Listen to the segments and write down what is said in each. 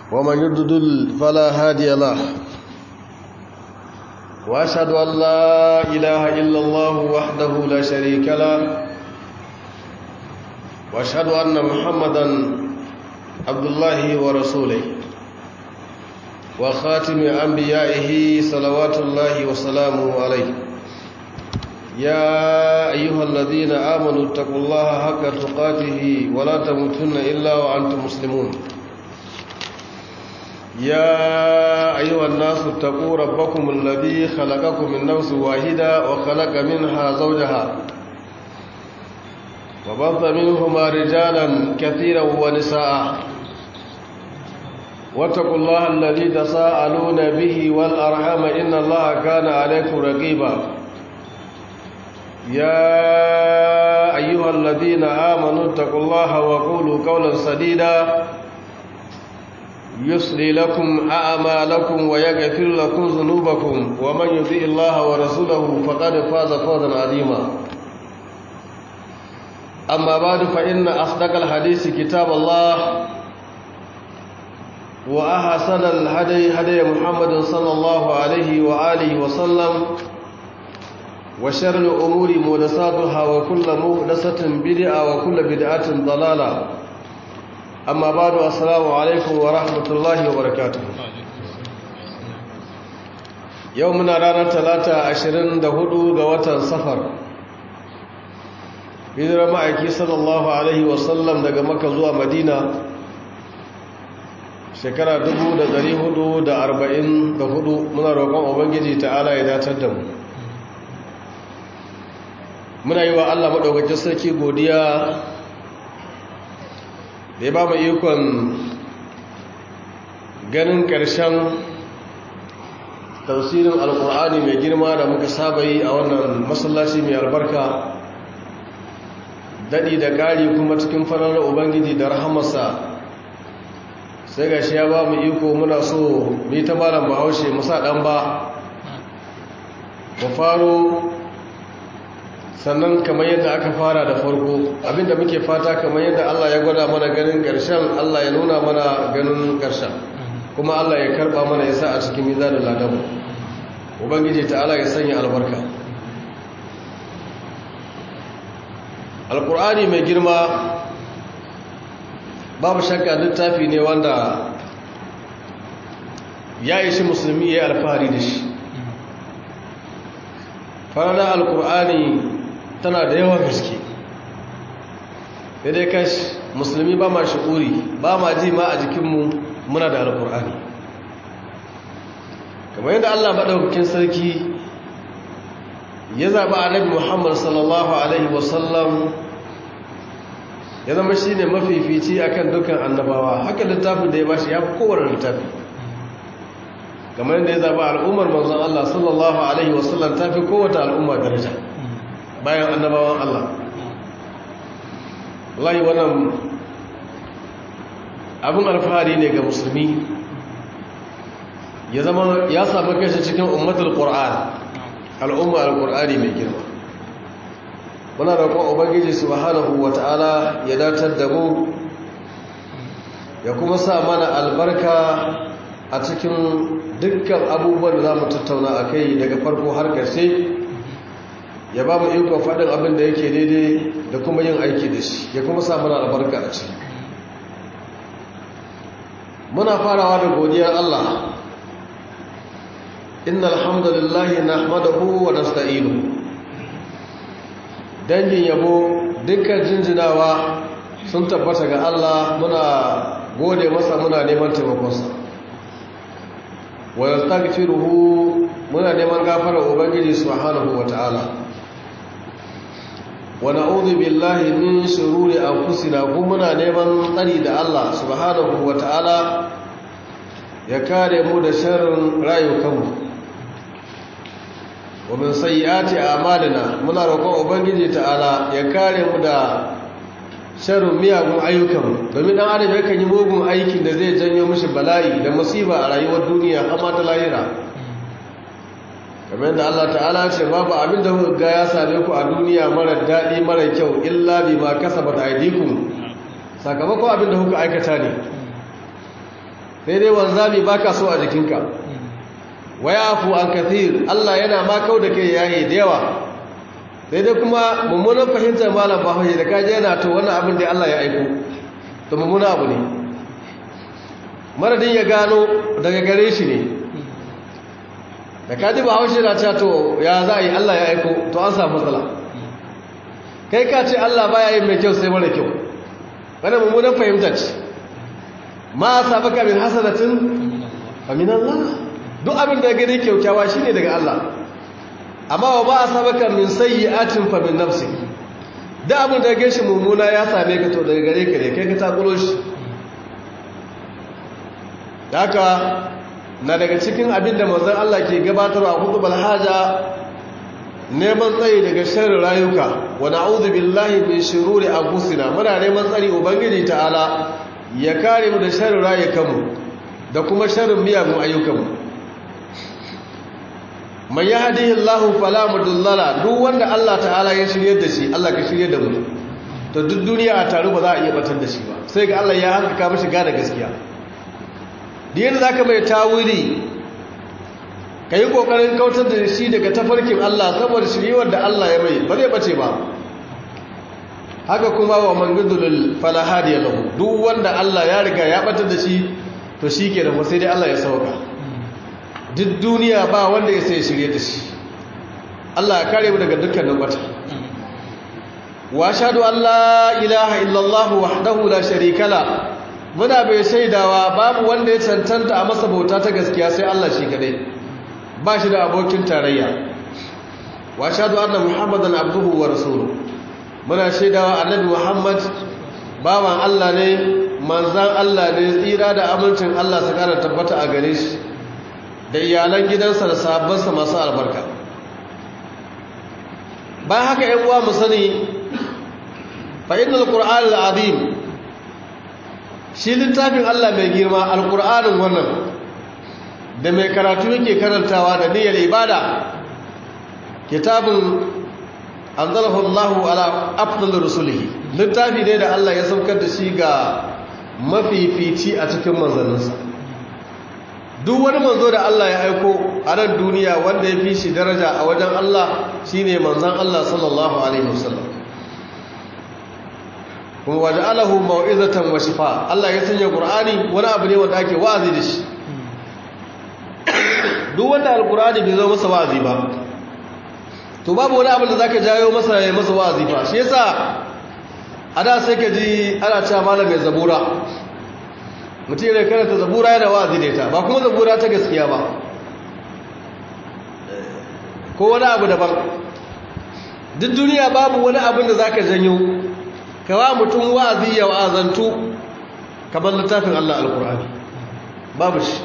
ومن يضلل فلا هادي له وأشهد أن لا إله إلا الله وحده لا شريك له وأشهد أن محمدا عبد الله ورسوله وخاتم أنبيائه صلوات الله وسلامه عليه يا أيها الذين آمنوا اتقوا الله حق تقاته ولا تموتن إلا وأنتم مسلمون يا أيها الناس اتقوا ربكم الذي خلقكم من نفس واحدة وخلق منها زوجها وبث منهما رجالا كثيرا ونساء واتقوا الله الذي تساءلون به والأرحام إن الله كان عليكم رقيبا يا أيها الذين آمنوا اتقوا الله وقولوا قولا سديدا يصلي لكم أعمالكم ويغفر لكم ذنوبكم ومن يطيع الله ورسوله فقد فاز فوزا عظيما أما بعد فإن أصدق الحديث كتاب الله وأحسن الهدي هدي محمد صلى الله عليه وآله وسلم وشر الأمور محدثاتها وكل محدثة بدعة وكل بدعة ضلالة amma ba da assalamu alaikum wa rahmatullahi wa barakatu yau muna ranar talata 24 ga watan safar hijirar ma'aiki sallallahu alaihi wasallam daga maka zuwa madina shekara 444 muna roƙon ubangiji ta'ala ya datar da mu muna yi wa allah maɗaukacin sarki godiya da ya ba mu ikon ganin ƙarshen tausirin alkur'ani mai girma da muka saba yi a wannan masallaci mai albarka daɗi da ƙari kuma cikin farar ubangiji da rahamarsa sai ga shi ya ba mu iko muna so mu ta malam bahaushe musa ɗan ba mu faro sannan kamar yadda aka fara da farko abinda muke fata kamar yadda Allah ya gwada mana ganin ƙarshen Allah ya nuna mana ganin ƙarshen kuma Allah ya karɓa mana ya sa a cikin mizanin ladamu ubangiji ta Allah ya sanya albarka alkur'ani mai girma babu shakka littafi ne wanda ya ishi musulmi ya yi alfahari da shi farada alkur'ani tana da yawan gaske dai kash musulmi ba ma shi'uri ba ma ji ma a jikinmu muna da alkur'ani kamar yadda allah maɗaukakin sarki ya zaɓi annabi muhammad sallallahu alaihi wasallam ya zama shi ne mafifici akan dukkan annabawa haka littafin da ya bashi ya fi kowane littafi kamar yadda ya zaɓi al'ummar manzon allah sallallahu alaihi wasallam ta fi kowace al'umma daraja bayan annabawan Allah wallahi wannan abin alfahari ne ga musulmi ya zama ya samu kashi cikin ummatul qur'an al'umma al-qur'ani mai girma muna roƙon ubangiji subhanahu wata'ala ya datar da mu ya kuma sa mana albarka a cikin dukkan abubuwan da za mu tattauna a kai daga farko har ƙarshe ya ba mu ikon faɗin abin da yake daidai da kuma yin aiki da shi ya kuma samun albarka a ciki muna farawa da godiyar Allah inna alhamdulillahi na ahmadahu wa nasta'inu dangin yabo dukkan jinjinawa sun tabbata ga Allah muna gode masa muna neman taimakonsa wa yastaghfiruhu muna neman gafarar ubangiji subhanahu wa ta'ala wa na'udhu billahi min shururi anfusina kuma muna neman tsari da Allah subhanahu wata'ala ya kare mu da sharrin rayukanmu wa min sayyiati a'malina muna roƙon ubangiji ta'ala ya kare mu da sharrin miyagun ayyukanmu domin dan adam yakan yi mugun aikin da zai janyo mishi bala'i da musiba a rayuwar duniya amma ta lahira kamar da Allah ta'ala ce babu abin da kuka ga ya same ku a duniya mara daɗi mara kyau illa bi ma kasabat aydikum sakamakon abin da kuka aikata ne sai dai wanzami baka so a jikinka wa yafu an kathir Allah yana ma kau da kai yayi da yawa sai dai kuma mummunan fahimtar malam bahaushe da kaje yana to wannan abin da Allah ya aiko to mummuna abu ne maradin ya gano daga gare shi ne da kaji bahaushe na cewa to ya za a yi Allah ya aiko to an samu matsala kai ka ce Allah baya yin mai kyau sai mara kyau wannan mummunan fahimtar ce ma sabaka min hasanatin fa min Allah duk abin da gani kyaukyawa shine daga Allah amma wa ba sabaka min sayyi'atin fa min nafsi da abin da gashi mummuna ya same ka to daga gare ka ne kai ka takulo shi haka na daga cikin abin da manzon Allah ke gabatarwa a khutbal haja neman tsayi daga sharrin rayuka wa na'udhu billahi min shururi anfusina muna neman tsari ubangiji ta'ala ya kare mu da sharrin rayukanmu da kuma sharrin miyagun ayyukanmu man yahdihillahu fala mudillala duk wanda Allah ta'ala ya shirye da shi Allah ka shirye da mu to duk duniya a taru ba za a iya batar da shi ba sai ga Allah ya hankaka mishi gane gaskiya da yadda zaka mai tawili ka yi ƙoƙarin kautar da shi daga tafarkin Allah saboda shiriwar da Allah ya mai ba zai bace ba haka kuma wa mangudulul falahadi ya lahu duk wanda Allah ya riga ya batar da shi to shi ke da sai dai Allah ya sauka duk duniya ba wanda ya sai shirye da shi Allah ya kare mu daga dukkanin bata wa ashhadu an la ilaha illallah wahdahu la sharika la muna bai shaidawa babu wanda ya cancanta a masa bauta ta gaskiya sai Allah shi kadai ba shi da abokin tarayya wa shaɗu anna muhammadan abduhu wa rasulu muna shaidawa annabi muhammad bawan Allah ne manzan Allah ne tsira da amincin Allah su kara tabbata a gare shi da iyalan gidansa da sahabbansa masu albarka bayan haka yan uwa mu sani fa innal qur'an al-azim shi littafin Allah mai girma al-qur'anin wannan da mai karatu yake karantawa da niyyar ibada kitabun anzalahu Allahu ala afdal rusulihi littafi ne da Allah ya saukar da shi ga mafifici a cikin manzanninsa duk wani manzo da Allah ya aiko a nan duniya wanda ya fi shi daraja a wajen Allah shine manzon Allah sallallahu alaihi wasallam kuma waja'alahu mau'izatan wa shifa Allah ya sanya Qur'ani wani abu ne wanda ake wa'azi da shi duk wanda alkurani bai zo masa wa'azi ba to babu wani abin da zaka jayo masa ya masa wa'azi ba shi yasa a da sai ka ji ana cewa malam mai zabura mutum ne karanta zabura yana wa'azi da ita ba kuma zabura ta gaskiya ba ko wani abu daban duk duniya babu wani abin da zaka janyo kawa mutum wa'azi ya wa'azantu kamar littafin Allah alkurani babu shi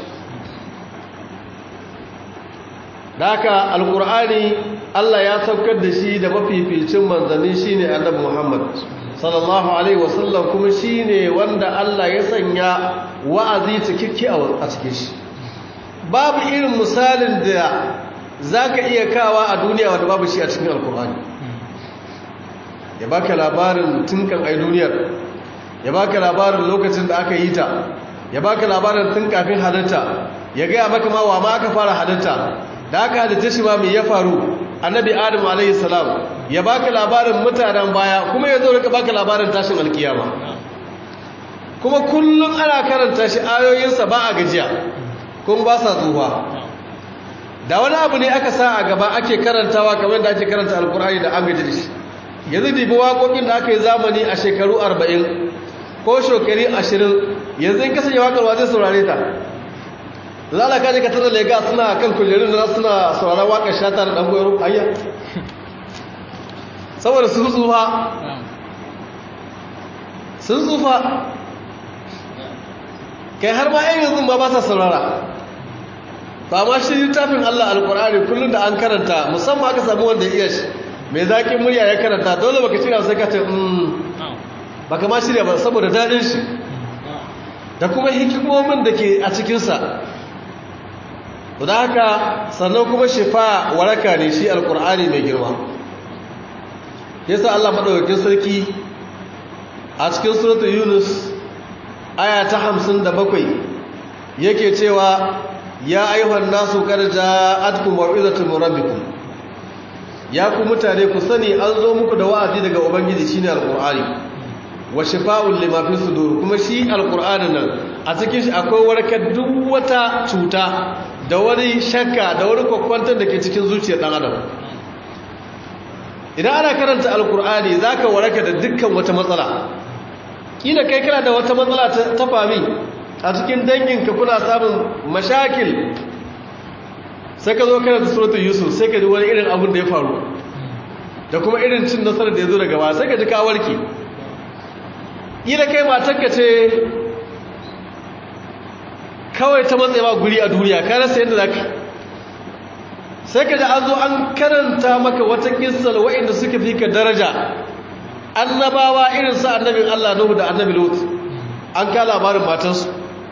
da haka alkur'ani Allah ya saukar da shi da mafificin manzanni shine annabi Muhammad sallallahu alaihi wasallam kuma shine wanda Allah ya sanya wa'azi cikakke a cikin shi babu irin misalin da zaka iya kawa a duniya wanda babu shi a cikin alkur'ani ya baka labarin tunkan ai duniyar ya baka labarin lokacin da aka yi ta ya baka labarin tun kafin halitta ya gaya maka ma wa ma aka fara halitta da aka halitta shi ma mai ya faru annabi adam alayhi salam ya baka labarin mutanen baya kuma ya zo rika baka labarin tashin alkiyama kuma kullum ana karanta shi ayoyinsa ba a gajiya kuma ba sa tsufa da wani abu ne aka sa a gaba ake karantawa kamar da ake karanta alkur'ani da an gaji da shi yanzu dibi waƙoƙin da aka yi zamani a shekaru arba'in ko shekari ashirin yanzu in kasance waƙarwa zai saurare ta lalaka ne ka tara lega suna kan kujerun da suna sauraron waƙar shata da ɗan goyaro ayya saboda sun tsufa sun tsufa kai har ma yan yanzu ba ba sa saurara ba ma shi littafin Allah alkur'ani kullum da an karanta musamman aka samu wanda ya iya shi mai zaƙin murya ya karanta dole baka shirya sai ka ce baka ma shirya ba saboda daɗin shi da kuma hikimomin da ke a cikinsa da haka sannan kuma shifa waraka ne shi alkur'ani mai girma yasa Allah madaukakin sarki a cikin suratul yunus aya ta 57 yake cewa ya ayyuhan nasu qad ja'atkum mau'izatun min rabbikum ya ku mutane ku sani an zo muku da wa'azi daga ubangiji shine alqur'ani wa shifa'un lima fi sudur kuma shi alqur'anin nan a cikin shi akwai warkar duk wata cuta da wani shakka da wani kwakwantar da ke cikin zuciyar dan adam idan ana karanta alqur'ani zaka waraka da dukkan wata matsala kila kai kana da wata matsala ta fami a cikin danginka kuna samun mashakil sai ka zo karanta suratul yusuf sai ka ji wani irin abin da ya faru da kuma irin cin nasarar da ya zo daga ba sai ka ji ka warke ila kai matarka ce kawai ta matsayi guri a duniya ka rasa yadda za ka sai ka ji an zo an karanta maka wata kissar wa'inda suka fi ka daraja annabawa irin sa annabin Allah Nuhu da annabi Lut an ka labarin matansu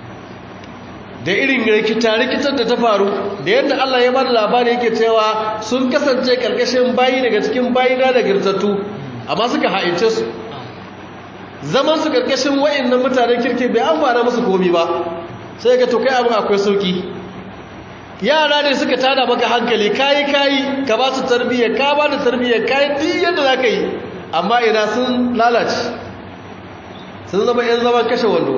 da irin rikita-rikitar da ta faru da yadda Allah ya ba da labari yake cewa sun kasance karkashin bayi daga cikin bayina da girtattu amma suka ha'ince su zaman su karkashin wa'annan mutanen kirki bai amfana musu komi ba sai ga to kai abin akwai sauki yara ne suka tada maka hankali kayi kayi ka ba su tarbiyya ka ba da tarbiyya kayi duk yadda za ka yi amma ina sun lalace sun zama yan zaman kashe wando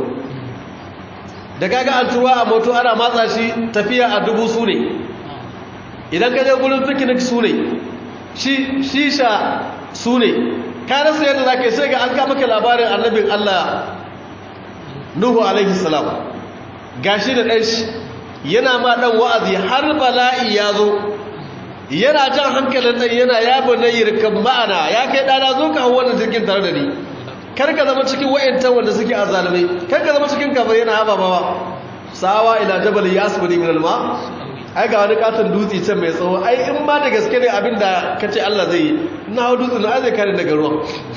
da kaga an tuwa a moto ana matsa shi tafiya a dubu su ne idan ka je gurin picnic su ne shisha su ne ka rasa yadda za ka yi sai ga an kama ka labarin annabin Allah Nuhu alaihi salam gashi da ɗan shi yana ma ɗan wa'azi har bala'i ya zo yana jan hankalin ɗan yana ya bane yirkan ma'ana ya kai ɗana zo ka hau wannan jirgin tare da ni kar ka zama cikin wa'yantan wanda suke a zalimai kar ka zama cikin kafin yana haba bawa sawa ila jabal ya asibiri min alma ai ga wani katon dutse can mai tsawo ai in ma da gaske ne abin da ka ce Allah zai yi na hau dutse na zai kare daga ruwan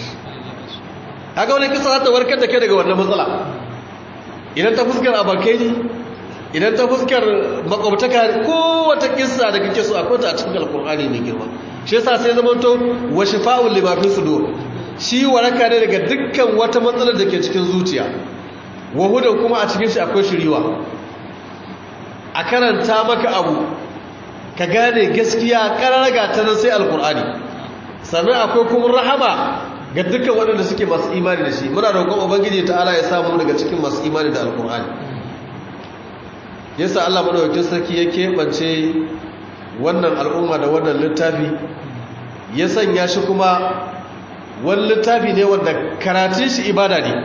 haka wani kisa za ta warkar da kai daga wannan matsala idan ta fuskar abokai ne idan ta fuskar makwabtaka ko wata kissa da kake so akwai ta a cikin alkur'ani mai girma shi yasa sai zama to wa shifa'ul lima fi sudur shi waraka ne daga dukkan wata matsalar da ke cikin zuciya wa hudan kuma a cikin shi akwai shiriwa a karanta maka abu ka gane gaskiya kararraga ta nan sai alkur'ani sannan akwai kuma rahama ga dukkan waɗanda suke masu imani da shi muna roƙon ubangiji ta'ala ya samu daga cikin masu imani da alkur'ani yasa Allah madaukakin sarki ya keɓance wannan al'umma da wannan littafi ya sanya shi kuma wani littafi ne wanda karatun shi ibada ne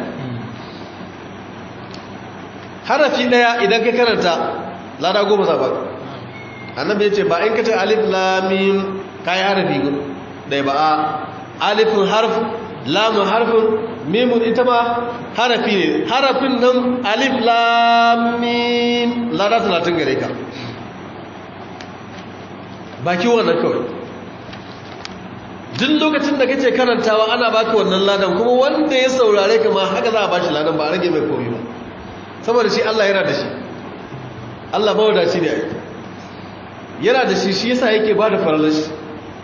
harafi ɗaya idan ka karanta lada goma za ba annabi ya ce ba in ka ce alif lamim ka yi harafi ɗaya ba a alifin harf lamun harfin mimun ita ma harafi ne harafin nan alif lamim lada talatin gare ka baki wannan kawai duk lokacin da kace karantawa ana baka wannan ladan kuma wanda ya saurare ka ma haka za a bashi ladan ba a rage mai komai ba saboda shi Allah yana da shi Allah mawadaci ne ai yana da shi shi yasa yake bada faralar shi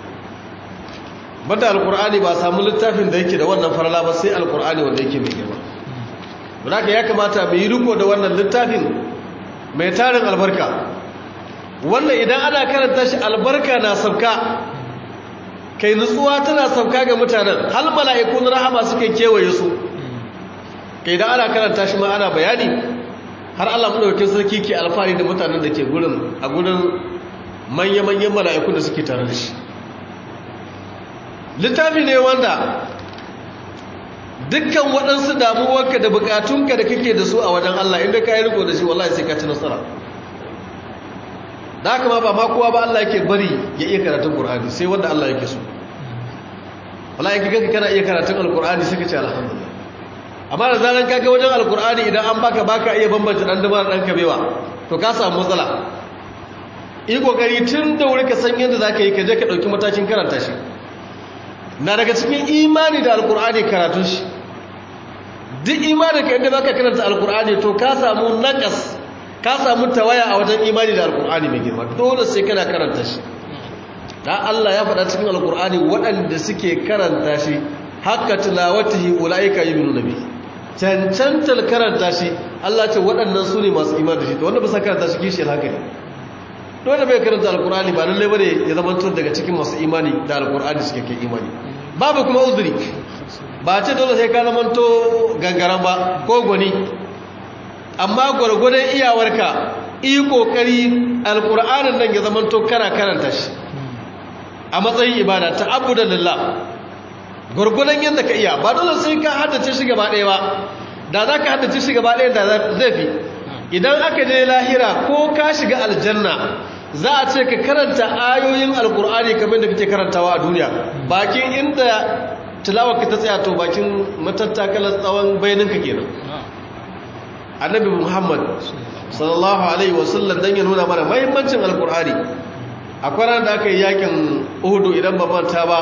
banda alqur'ani ba samu littafin da yake da wannan farala ba sai alqur'ani wanda yake mai girma don haka ya kamata mu yi riko da wannan littafin mai tarin albarka wannan idan ana karanta shi albarka na sauka kai nutsuwa tana sauka ga mutanen hal mala'ikun rahama suke kewaye su kai idan ana karanta shi ma ana bayani har Allah madaukakin sarki ke alfahari da mutanen da ke gurin a gurin manya-manyan mala'ikun da suke tare da shi littafi ne wanda dukkan waɗansu damuwarka da bukatunka da kake da su a wajen Allah inda ka yi riko da shi wallahi sai ka ci nasara da haka ma ba ma kowa ba Allah yake bari ya iya karatun Qur'ani sai wanda Allah yake so wallahi kaga kana iya karatun Al-Qur'ani sai ka ce alhamdulillah amma da zaran kaga wajen Al-Qur'ani idan an baka baka iya bambanta dan dama dan kabewa to ka samu matsala yi kokari tun da wuri ka san yadda zaka yi ka je ka dauki matakin karanta shi na daga cikin imani da Al-Qur'ani karatun shi duk imanin ka inda baka karanta Al-Qur'ani to ka samu naqas ka samu tawaya a wajen imani da alkur'ani mai girma dole sai kana karanta shi da Allah ya faɗa cikin alkur'ani waɗanda suke karanta shi haka tilawatihi ulaika yu'minu nabi cancantar karanta shi Allah ce waɗannan su ne masu imani da shi to wanda ba sa karanta shi kishiyar haka ne dole bai karanta alkur'ani ba lallai bane ya zama tun daga cikin masu imani da alkur'ani suke kai imani babu kuma uzuri ba ce dole sai ka zama to gangaran ba ko gwani amma gwargwadon iyawarka yi kokari alkur'anin nan ya zama to kana karanta shi a matsayin ibada ta abu da lillah gwargwadon yadda ka iya ba dole sai ka haddace shi gaba ɗaya ba da za ka haddace shi gaba ɗaya da zai fi idan aka je lahira ko ka shiga aljanna za a ce ka karanta ayoyin alkur'ani kamar da kake karantawa a duniya bakin inda tilawar ka ta tsaya to bakin matattakalar tsawon bayaninka kenan annabi muhammad sallallahu alaihi wasallam dan ya nuna mana mahimmancin alkur'ani akwai ran da aka yi yakin uhudu idan ba manta ba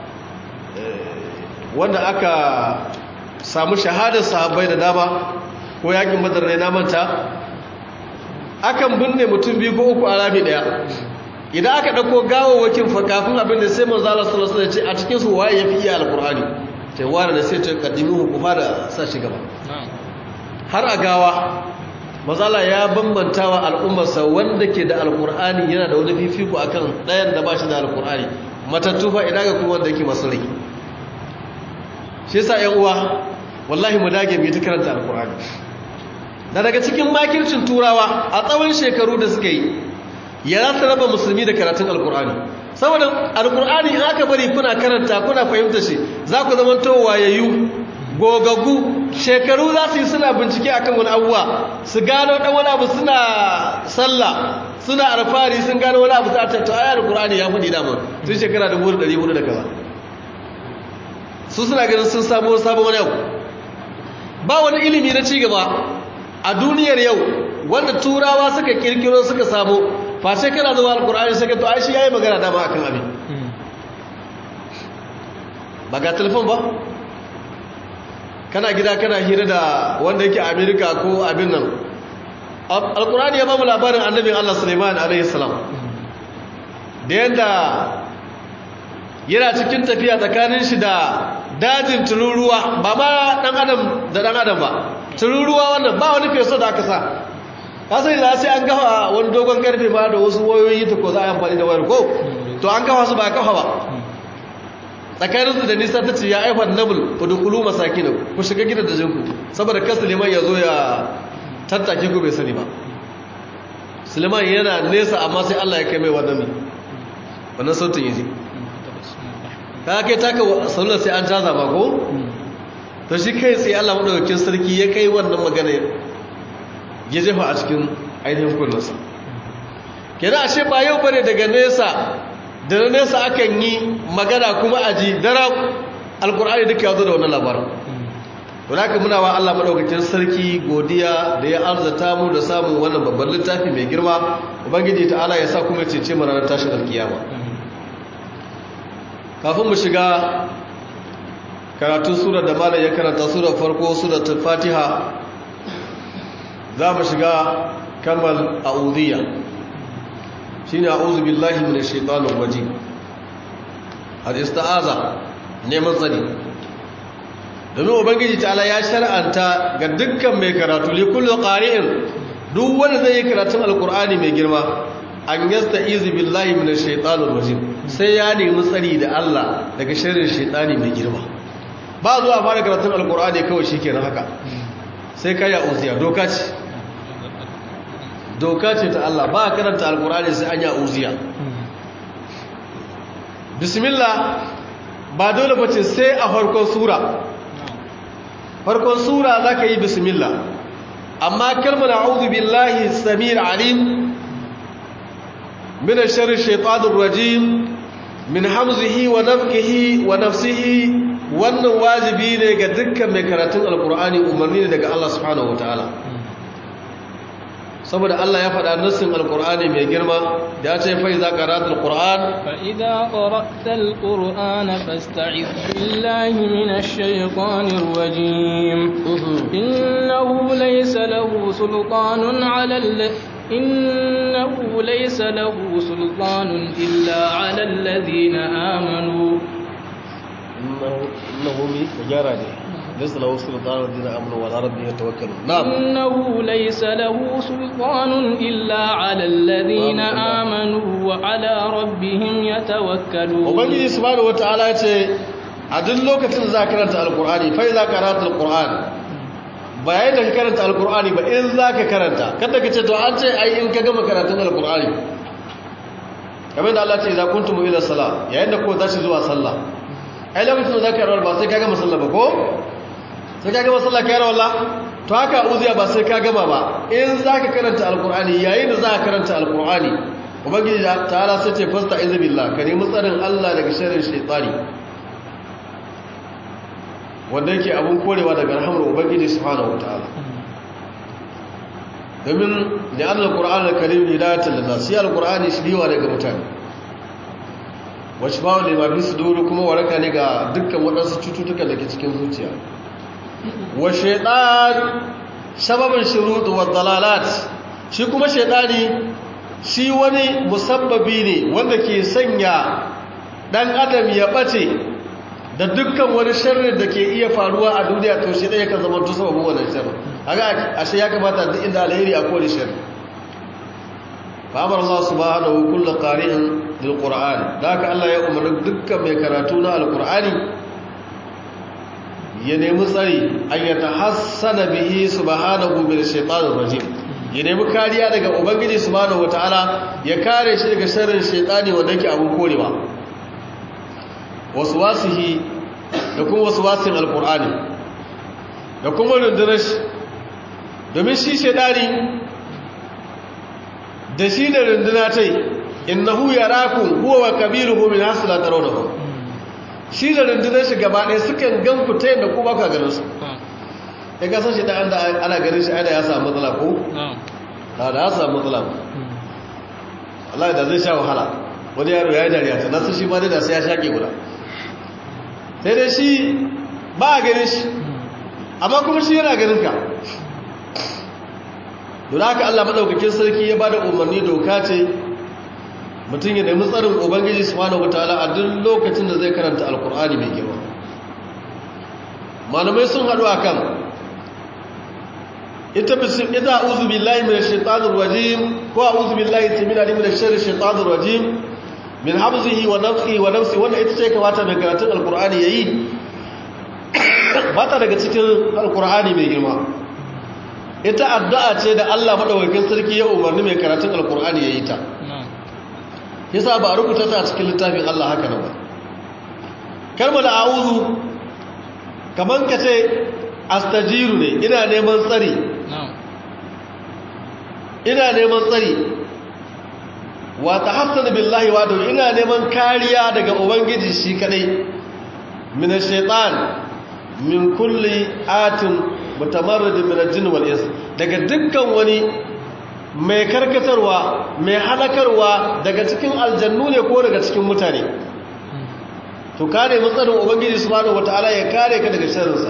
wanda aka samu shahadar sahabbai da dama ko yakin badar ne na manta akan binne mutum biyu ko uku a rami daya idan aka dauko gawawwakin fa kafin abin da sai manzo Allah sallallahu alaihi wasallam ya ce a cikin su waye yafi iya alqur'ani sai wani da sai ta kaddimu ku fara sa shi gaba har a gawa manzo Allah ya bambantawa al'ummarsa wanda ke da alqur'ani yana da wani fifiko akan dayan da ba shi da alqur'ani matattu fa idan ga kuma wanda yake masu rai shi yasa ƴan uwa wallahi mu dage mu ta karanta alqur'ani da daga cikin makircin turawa a tsawon shekaru da suka yi ya za su raba musulmi da karatun alkur'ani saboda alkur'ani in aka bari kuna karanta kuna fahimta shi za ku zama to wayayyu gogaggu shekaru za su yi suna bincike akan wani abuwa su gano dan wani abu suna sallah suna alfahari sun gano wani abu ta ta ayar alkur'ani ya fudi dama tun shekara 1400 da kaza su suna ganin sun samu sabon wani abu ba wani ilimi na cigaba a duniyar yau wanda turawa suka kirkiro suka samu face kana zuwa alkur'ani sai ka to ai shi yayi magana dama akan abin ba ga telefon ba kana gida kana hira da wanda yake America ko abin nan alkur'ani ya ba mu labarin annabin Allah Sulaiman alaihi salam da yanda yana cikin tafiya tsakanin shi da dajin tururuwa ba ma dan adam da dan adam ba tururuwa wannan ba wani feso da aka sa kasar da sai an gafa wani dogon karfe ma da wasu wayoyi ta ko za a yi amfani da wayar ko to an gafa su ba kafa ba tsakaninsu da nisa ta ce ya aifar nabul fudukulu masaki na ku shiga gida da jinku saboda kan suleiman ya zo ya tattake ku bai sani ba suleiman yana nesa amma sai allah ya kai mai wannan wannan sautin ya ji ka kai taka sallar sai an caza ba ko to shi kai tsaye Allah madaukakin sarki ya kai wannan magana ya jefa a cikin ainihin kunnansa kenan ashe ba yau bane daga nesa da na nesa akan yi magana kuma a ji dara alkur'ani duka ya zo da wannan labarin to haka muna wa Allah madaukakin sarki godiya da ya arzata mu da samun wannan babban littafi mai girma ubangiji ta'ala ya sa kuma cece mu ranar tashin alkiyama kafin mu shiga karatun sura da malam ya karanta sura farko suratul fatiha za mu shiga kalmar a'udhiyya shine a'udhu billahi minash shaitanir rajim al-ista'aza neman tsari domin ubangiji ta'ala ya shar'anta ga dukkan mai karatu li kullu qari'in duk wanda zai yi karatun alqur'ani mai girma an yasta'izu billahi minash shaitanir rajim sai ya nemi tsari da Allah daga sharrin shaitani mai girma ba zuwa fara karatun alkur'ani kawai shi kenan haka sai ka ya uziya doka ce doka ce ta Allah ba karanta alkur'ani sai an ya uziya bismillah ba dole ba ce sai a farkon sura farkon sura za ka yi bismillah amma kalmar a'udhu billahi samir alim min sharri shaitanir rajim min hamzihi wa nafkihi wa nafsihi wannan wajibi ne ga dukkan mai karatun alkur'ani umarni ne daga Allah subhanahu wataala saboda Allah ya faɗa nassin alkur'ani mai girma da ya ce fa iza qara'ta alquran fa idza qara'ta alqur'ana fasta'iz billahi minash shaytanir rajim innahu laysa lahu sultanun 'ala إنه ليس له سلطان إلا على الذين آمنوا إنه مجرد laysa lahu sultanun dina amanu wa ala rabbihim yatawakkalun na'am إنه ليس له سلطان إلا على الذين آمنوا وعلى ربهم يتوكلون ubangiji subhanahu wataala ya ce a duk lokacin da za ka karanta alqur'ani fa idza qara'ta alqur'an ba yayin da ka karanta alqur'ani ba in za ka karanta kada ka ce to an ce ai in ka gama karatun alqur'ani kamar da Allah ce idza kuntum ila salat yayin da ko tashi zuwa sallah ai lokacin da za ka rawar ba sai ka gama sallah ba ko sai ka gama sallah ka yi rawar to haka uziya ba sai ka gama ba in za ka karanta alqur'ani yayin da za ka karanta alqur'ani ubangiji ta'ala sai ce fasta izubillah ka nemi tsarin Allah daga sharrin shaytani wanda yake abun korewa daga rahamar ubangiji subhanahu wataala domin da annal qur'an al-karim hidayatan lin-nas shi al-qur'ani shiriwa daga mutane wa shifa'un lima fi sudur kuma waraka ne ga dukkan waɗansu cututtuka da ke cikin zuciya wa shaytan sababin shurut wa dalalat shi kuma shaytani shi wani musabbabi ne wanda ke sanya dan adam ya bace da dukkan wani sharri da ke iya faruwa a duniya to shi ɗaya ka zama tusa babu wannan sharri haka ashe ya kamata duk inda alheri a kone sharri fa amara Allah subhanahu kullu qari'in lil qur'an da haka Allah ya umarni dukkan mai karatu na alqur'ani ya nemi tsari an yatahassana bihi subhanahu bil shaitanir rajim ya nemi kariya daga ubangiji subhanahu wataala ya kare shi daga sharrin shaitani wanda yake abun korewa waswasihi da kuma waswasin alqur'ani da kuma rundunar shi domin shi shaitani da shi da runduna tai innahu yarakum huwa wa kabiruhu min hasla tarawnahu shi da rundunar shi gaba ɗaya sukan gan ku ta yadda ku ba ka ganin su ya kasar shi da ana ganin shi aida ya samu matsala ko? da da ya samu matsala ba Allah da zai sha wahala wani yaro ya yi dariya ta nasu shi ma da sai ya shaƙe guda sai dai shi ba a ganin shi amma kuma shi yana ganin ka don haka Allah maɗaukakin sarki ya ba da umarni doka ce mutum ya nemi tsarin ubangiji subhanahu wataala a duk lokacin da zai karanta alkur'ani mai girma malamai sun haɗu akan ita bisin ita a'udhu billahi minash shaitanir rajim ko a'udhu billahi tamina minash sharri shaitanir rajim min hamzihi wa nafthihi wa nafsi wannan ita ce kamata mai karatun alkur'ani yayi ba ta daga cikin alkur'ani mai girma ita addu'a ce da Allah madaukakin sarki ya umarni mai karatun alkur'ani yayi ta yasa ba a rubuta ta a cikin littafin Allah haka nan ba kalmar a'udhu kaman ka ce astajiru ne ina neman tsari ina neman tsari wa tahassana billahi wa ina neman kariya daga ubangiji shi kadai min ash-shaytan min kulli atin mutamarrid min al-jinn wal ins daga dukkan wani mai karkatarwa mai halakarwa daga cikin aljannu ne ko daga cikin mutane to kare matsarin ubangiji subhanahu wataala ya kare ka daga sharrinsa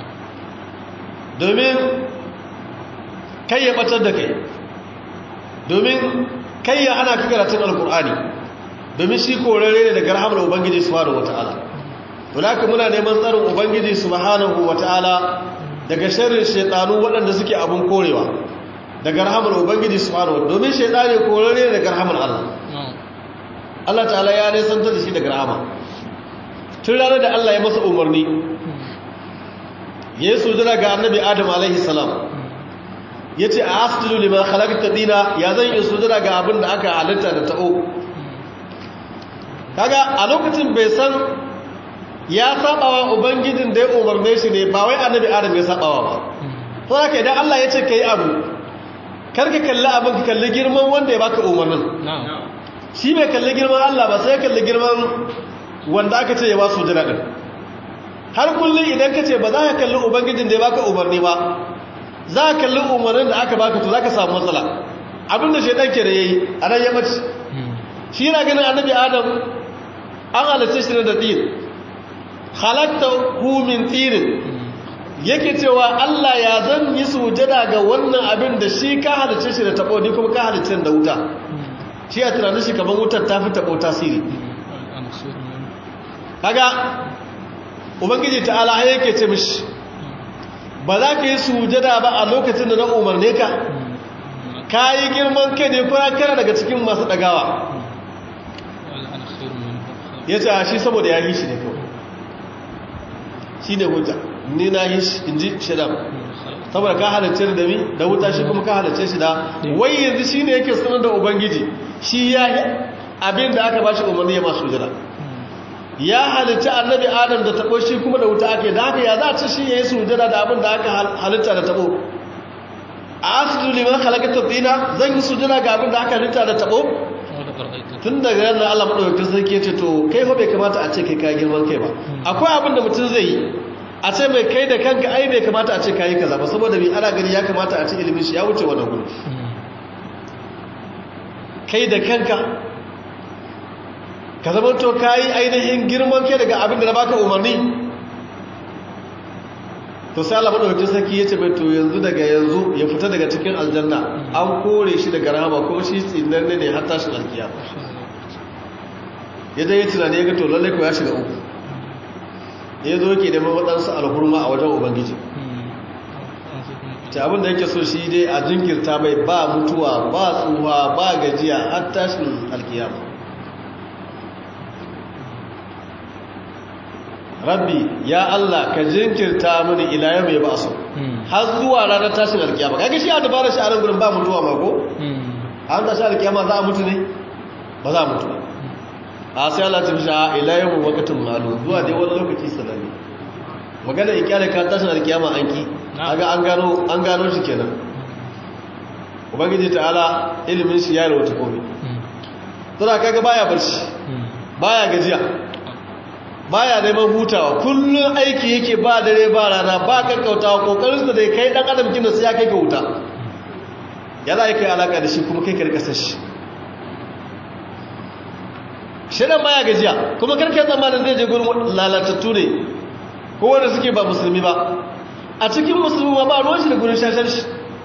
domin kai ya batar da kai domin kai ya hana ka karatun alkur'ani domin shi korare ne daga rahamar ubangiji subhanahu wataala to haka muna neman tsarin ubangiji subhanahu wataala daga sharrin shaytanu waɗanda suke abun korewa daga rahamar ubangiji subhanahu wataala domin shaytani korare ne daga rahamar Allah Allah ta'ala ya nesanta da shi daga rahama tun ranar da Allah ya masa umarni ya yi sujada ga annabi adam alaihi salam ya ce a asjudu liman khalaqta dina ya zan yi sujada ga abin da aka halitta da ta'o kaga a lokacin bai san ya sabawa ubangijin da ya umarne shi ne ba wai annabi adam ya sabawa ba to haka idan Allah ya ce kai abu karka kalli abin ka kalli girman wanda ya baka umarnin shi bai kalli girman Allah ba sai kalli girman wanda aka ce ya ba su jira din har kullum idan ka ce ba za ka kalli ubangijin da ya baka umarni ba za ka kalli umarnin da aka baka to za ka samu matsala abinda shaidan ke da ya yi a nan ya mace shi yana ganin annabi adam an halitta shi da tin halatta hu min tirin yake cewa Allah ya zan yi sujada ga wannan abin da shi ka halitta shi da tabo ni kuma ka halitta da wuta shi a tunanin shi kamar wutar ta fi tabo tasiri kaga ubangiji ta'ala yake ce mishi ba za ka yi sujada ba a lokacin da na umarne ka ka yi girman kai ne kuma kana daga cikin masu ɗagawa ya ce a shi saboda ya yi shi ne kawai shi ne hujja ni na yi shi in ji shaidan saboda ka halarce da mi da wuta shi kuma ka halarce shi da wai yanzu shi ne yake sanar da ubangiji shi ya yi abin da aka ba shi umarni ya masu jira ya halarci annabi adam da tabo shi kuma da wuta ake da haka ya za a ci shi ya yi sujada da abin da aka halitta da tabo a asidu liman halakatar tsina zan yi sujada ga abin da aka halitta da tabo tun daga yana allah maɗaukakin sarki ya ce to kai fa bai kamata a ce kai ka girman kai ba akwai abin da mutum zai yi a ce mai kai da kanka ai bai kamata a ce kayi kaza ba saboda bi ana gani ya kamata a ce ilimin shi ya wuce wannan gudu kai da kanka ka zama to kayi ainihin girman kai daga abin da na baka umarni to sai Allah madaukakin sarki yace mai to yanzu daga yanzu ya fita daga cikin aljanna an kore shi daga rahama ko shi tsinan ne har tashin alkiyama yadda ya tunani ya ga to lalle ko ya shiga uku ya zo ke neman waɗansu alhurma a wajen ubangiji ta abinda yake so shi dai a jinkirta mai ba mutuwa ba tsuwa ba gajiya har tashin alkiyama rabbi ya Allah ka jinkirta mini ila yau mai ba su har zuwa ranar tashin alkiyama kaga shi a dabarar shi a ran gurin ba mutuwa ma ko an tashi alkiyama za a mutu ne ba za a mutu a sai Allah ta fisha ila yau wakatin malu zuwa dai wani lokaci sananne magana in kyale ka tashin alkiyama an ki aga an gano an gano shi kenan ubangiji ta'ala ilimin shi ya rawata komai tana kaga baya barci baya gajiya baya neman hutawa kullun aiki yake ba dare ba rana ba kakkautawa kokarin da kai dan adam kin da sai ya kai ka huta yana yake alaka da shi kuma kai ka rika sashi shirin baya gajiya kuma karkar zamanin zai je gurin lalatattu ne ko wanda suke ba musulmi ba a cikin musulmi ma ba ruwan shi da gurin shashar shi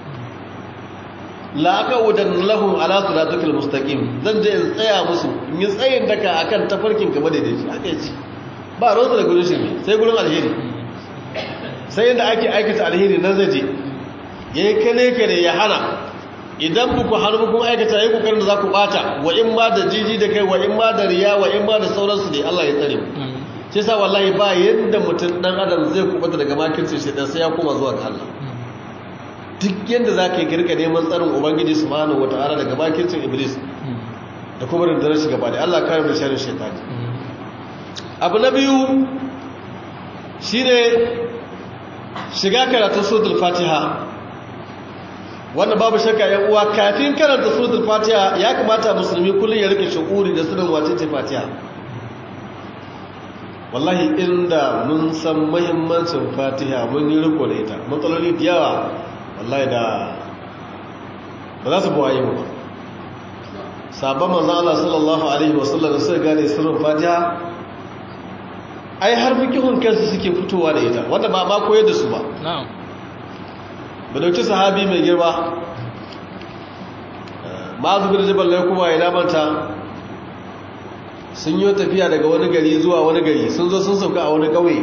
la'aka wudan lahun ala siratukal mustaqim zan je in tsaya musu in yi tsayin daka akan tafarkin gaba da dace haka yace ba ruwan da gurin shi sai gurin alheri sai yadda ake aikata alheri nan zai je yayi kane kane ya hana idan buku hannu bukun aikata yi kokarin da za ku bata wa in ma da jiji da kai wa in ma da riya wa in ma da sauransu ne Allah ya tsare mu shi sa wallahi ba yadda mutum dan adam zai kubata daga makircin shi dan sai ya koma zuwa ga Allah duk yadda za ka yi kirka neman tsarin ubangiji subhanahu wata'ala daga makircin iblis da kuma rundunar shi gaba da Allah kare mu sharrin shaytani abu na biyu shine shiga karatun suratul fatiha wannan babu shakka ya uwa kafin karanta suratul fatiha ya kamata musulmi kullum ya rike shukuri da sunan wace ce fatiha wallahi inda mun san muhimmancin fatiha mun yi riko da ita matsaloli da yawa wallahi da ba za su buwaye mu sabon manzan Allah sallallahu alaihi wasallam da suka gane sirrin fatiha ai har fikihun kansu suke fitowa da ita wanda ba ma koyar da su ba ba dauki sahabi mai girma ma'azu bin jibal ne kuma ya damanta sun yi tafiya daga wani gari zuwa wani gari sun zo sun sauka a wani ƙauye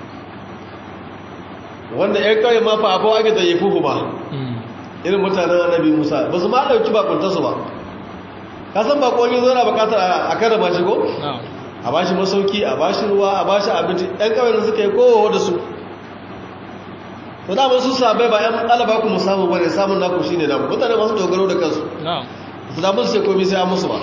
wanda 'yan ƙauye ma fa abuwa ake tsaye fuhu ba irin mutanen annabi musa ba su ma ɗauki bakuntarsu ba kasan bakon yi zo na bukatar a karrama shi ko? a ba shi masauki a ba shi ruwa a ba shi abinci 'yan ƙauye da suka yi kowa da su to da su sabai ba 'yan alaba ku mu samu bane samun naku shine namu mutane masu dogaro da kansu su da musu sai komai sai an musu ba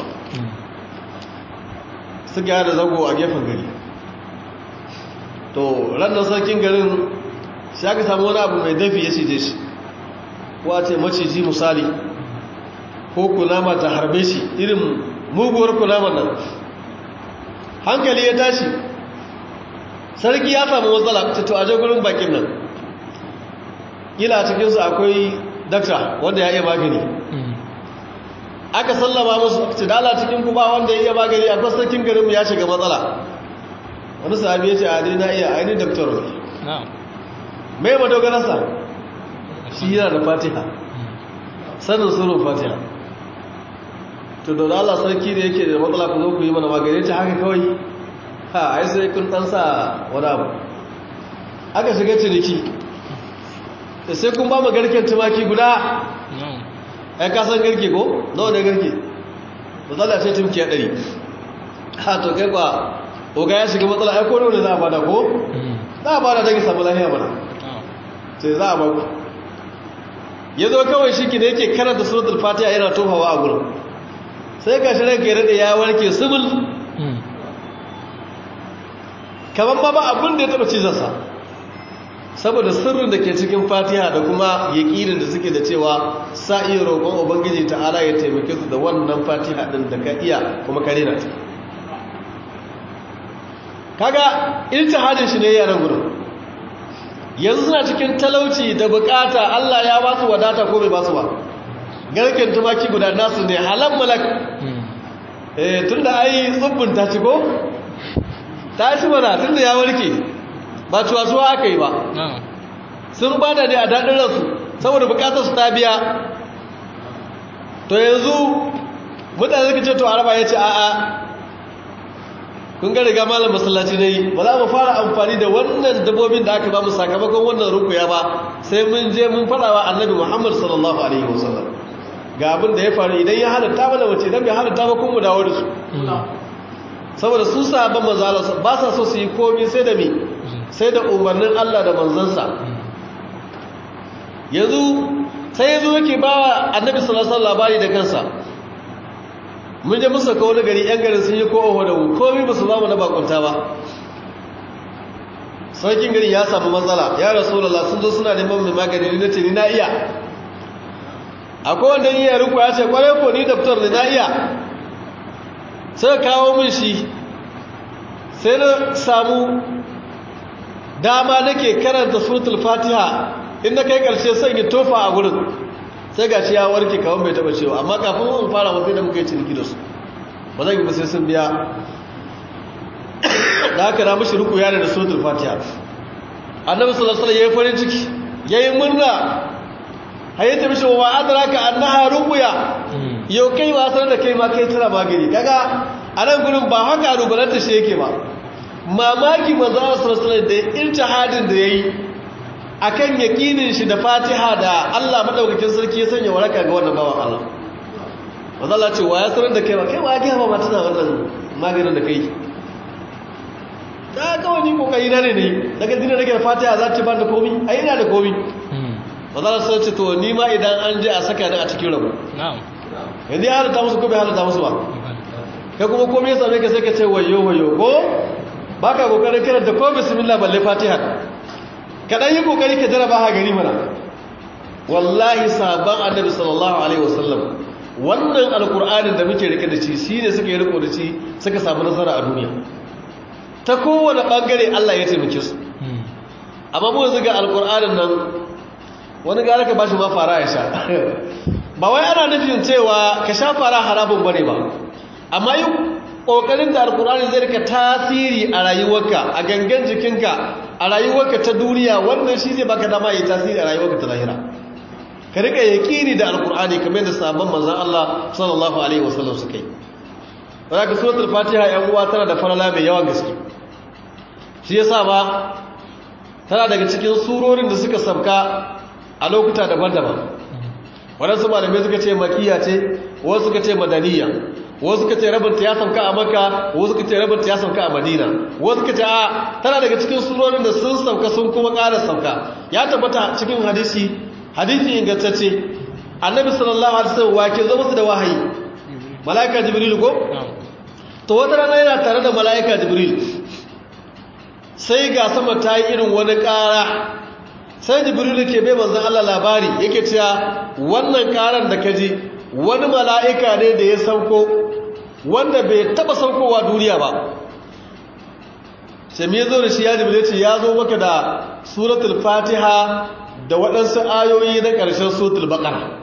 su gaya da zago a gefen gari to ranar sarkin garin sai aka samu wani abu mai dafi ya cije shi ko a ce maciji misali ko kunama ta harbe shi irin muguwar kunama nan hankali ya tashi sarki ya samu matsala ta to aje gurin bakin nan kila cikinsu akwai dakta wanda ya iya magani aka sallama musu ce dala cikin kuma wanda ya iya magani a sarkin garinmu ya shiga matsala wani sami ya ce a na iya ainihin daktar ne mai madogararsa shi yana da fatiha sanin surun fatiha to da Allah sarki da yake da matsala ku zo ku yi mana magani ta haka kawai ha ai sai kun dan sa wani abu aka shiga ciniki da sai kun ba mu garken tumaki guda ai ka san garke ko nawa ne garke matsala sai tumki ya ɗari ha to kai kwa oga ya shiga matsala ai ko ne za a bada ko za a bada don samu lafiya mana sai za a baku ya zo kawai shi ki ne yake karanta suratul fatiha yana tofawa a gurin sai ga shi ranka ya rade ya warke sumul kamar ma ba abin da ya taba cizarsa saboda sirrin da ke cikin fatiha da kuma yaƙinin da suke da cewa sa iya roƙon ubangiji ta'ala ya taimake su da wannan fatiha ɗin da ka iya kuma ka rena ta kaga iltihadin shi ne yaran gudun yanzu suna cikin talauci da bukata Allah ya ba su wadata ko bai ba su ba garken tumaki guda nasu ne halan malak eh tunda ai tsubbun ta ci ko ta ci mana tunda ya warke ba cuwa-cuwa aka yi ba sun bada ne a daɗin ransu saboda bukatar su ta biya to yanzu mutane suka ce to araba ya ce a'a kun ga riga malam masallaci ne ba za mu fara amfani da wannan dabbobin da aka ba mu sakamakon wannan rukuya ba sai mun je mun fada wa annabi Muhammad sallallahu alaihi wasallam ga abin da ya faru idan ya halatta mana wace idan bai halatta ba kun mu dawo da su saboda su sahabban manzo Allah ba sa so su yi komai sai da me sai da umarnin Allah da manzansa yanzu sai yazo yake ba annabi sallallahu alaihi wasallam labari da kansa mun je musa ka wani gari yan garin sun yi ko oho da mu komi ba su ba mu na bakunta ba sarkin gari ya samu matsala ya rasulallah sun zo suna neman mai magani ni na ce ni na iya akwai wanda yi ya riko ya ce kwarai ko ni daftar ni na iya sai kawo min shi sai na samu dama nake karanta suratul fatiha in na kai karshe sai yi tofa a gurin sai ga shi ya warke kawai bai taba cewa amma kafin mun fara wasu da muka yi ciniki da su ba zan yi ba sai sun biya da haka na mashi ruku yana da suratul fatiha annabi sallallahu alaihi yayi farin ciki yayi murna haye ta mishi wa adraka annaha ruqya yau kai ba san da kai ma kai tana magani kaga anan gurin ba haka rubalanta shi yake ba mamaki manzo sallallahu alaihi da iltihadin da yayi akan yakinin shi da Fatiha da Allah madaukakin sarki ya sanya waraka ga wannan bawan Allah wanda Allah ce wa ya sanar da kai ba kai wa ya ga ba tana wannan maganin da kai da kawai ni kokari na ne ne daga dinin rage Fatiha za ta ba da komi ai ina da komi wanda Allah sai ce to ni ma idan an je a saka ni a cikin rabu na'am yanzu ya halatta musu ko bai halatta musu ba kai kuma komai ya same ka sai ka ce wayo wayo ko baka kokarin karanta ko bismillah balle Fatiha kaɗan yi ƙoƙari ka jaraba ha gari mana wallahi sabon annabi sallallahu alaihi wasallam wannan alƙur'anin da muke rike da shi shi ne suka yi riko da shi suka samu nasara a duniya ta kowane ɓangare allah ya taimake su amma mu yanzu ga alƙur'anin nan wani gara ka bashi ma fara ya sha ba wai ana nufin cewa ka sha fara harabin bane ba amma yi ƙoƙarin da alƙur'ani zai rika tasiri a rayuwarka a gangan jikinka a rayuwarka ta duniya wannan shi zai baka dama yi tasiri a rayuwarka ta lahira ka rika yaƙini da alƙur'ani kamar yadda sabon manzan Allah sallallahu alaihi wasallam suka yi zaka suratul fatiha yan uwa tana da farala mai yawan gaske shi yasa ba tana daga cikin surorin da suka sabka a lokuta daban-daban waɗansu malamai suka ce makiya ce wasu suka ce madaniya wasu suka ce rabinta ya sauka a maka wasu suka ce rabinta ya sauka a madina wasu suka ce a tana daga cikin surorin da sun sauka sun kuma ƙara sauka ya tabbata cikin hadisi hadisi ingantacce annabi sallallahu alaihi wasallam wake zo musu da wahayi malaika jibril ko to wata rana yana tare da malaika jibril sai ga sama ta yi irin wani ƙara sai jibril ke bai manzon Allah labari yake cewa wannan ƙaran da kaji wani mala'ika ne da ya sauko wanda bai taba saukowa duniya ba sai me zo da shi ya jibril ce ya zo maka da suratul fatiha da waɗansu ayoyi na ƙarshen suratul baqara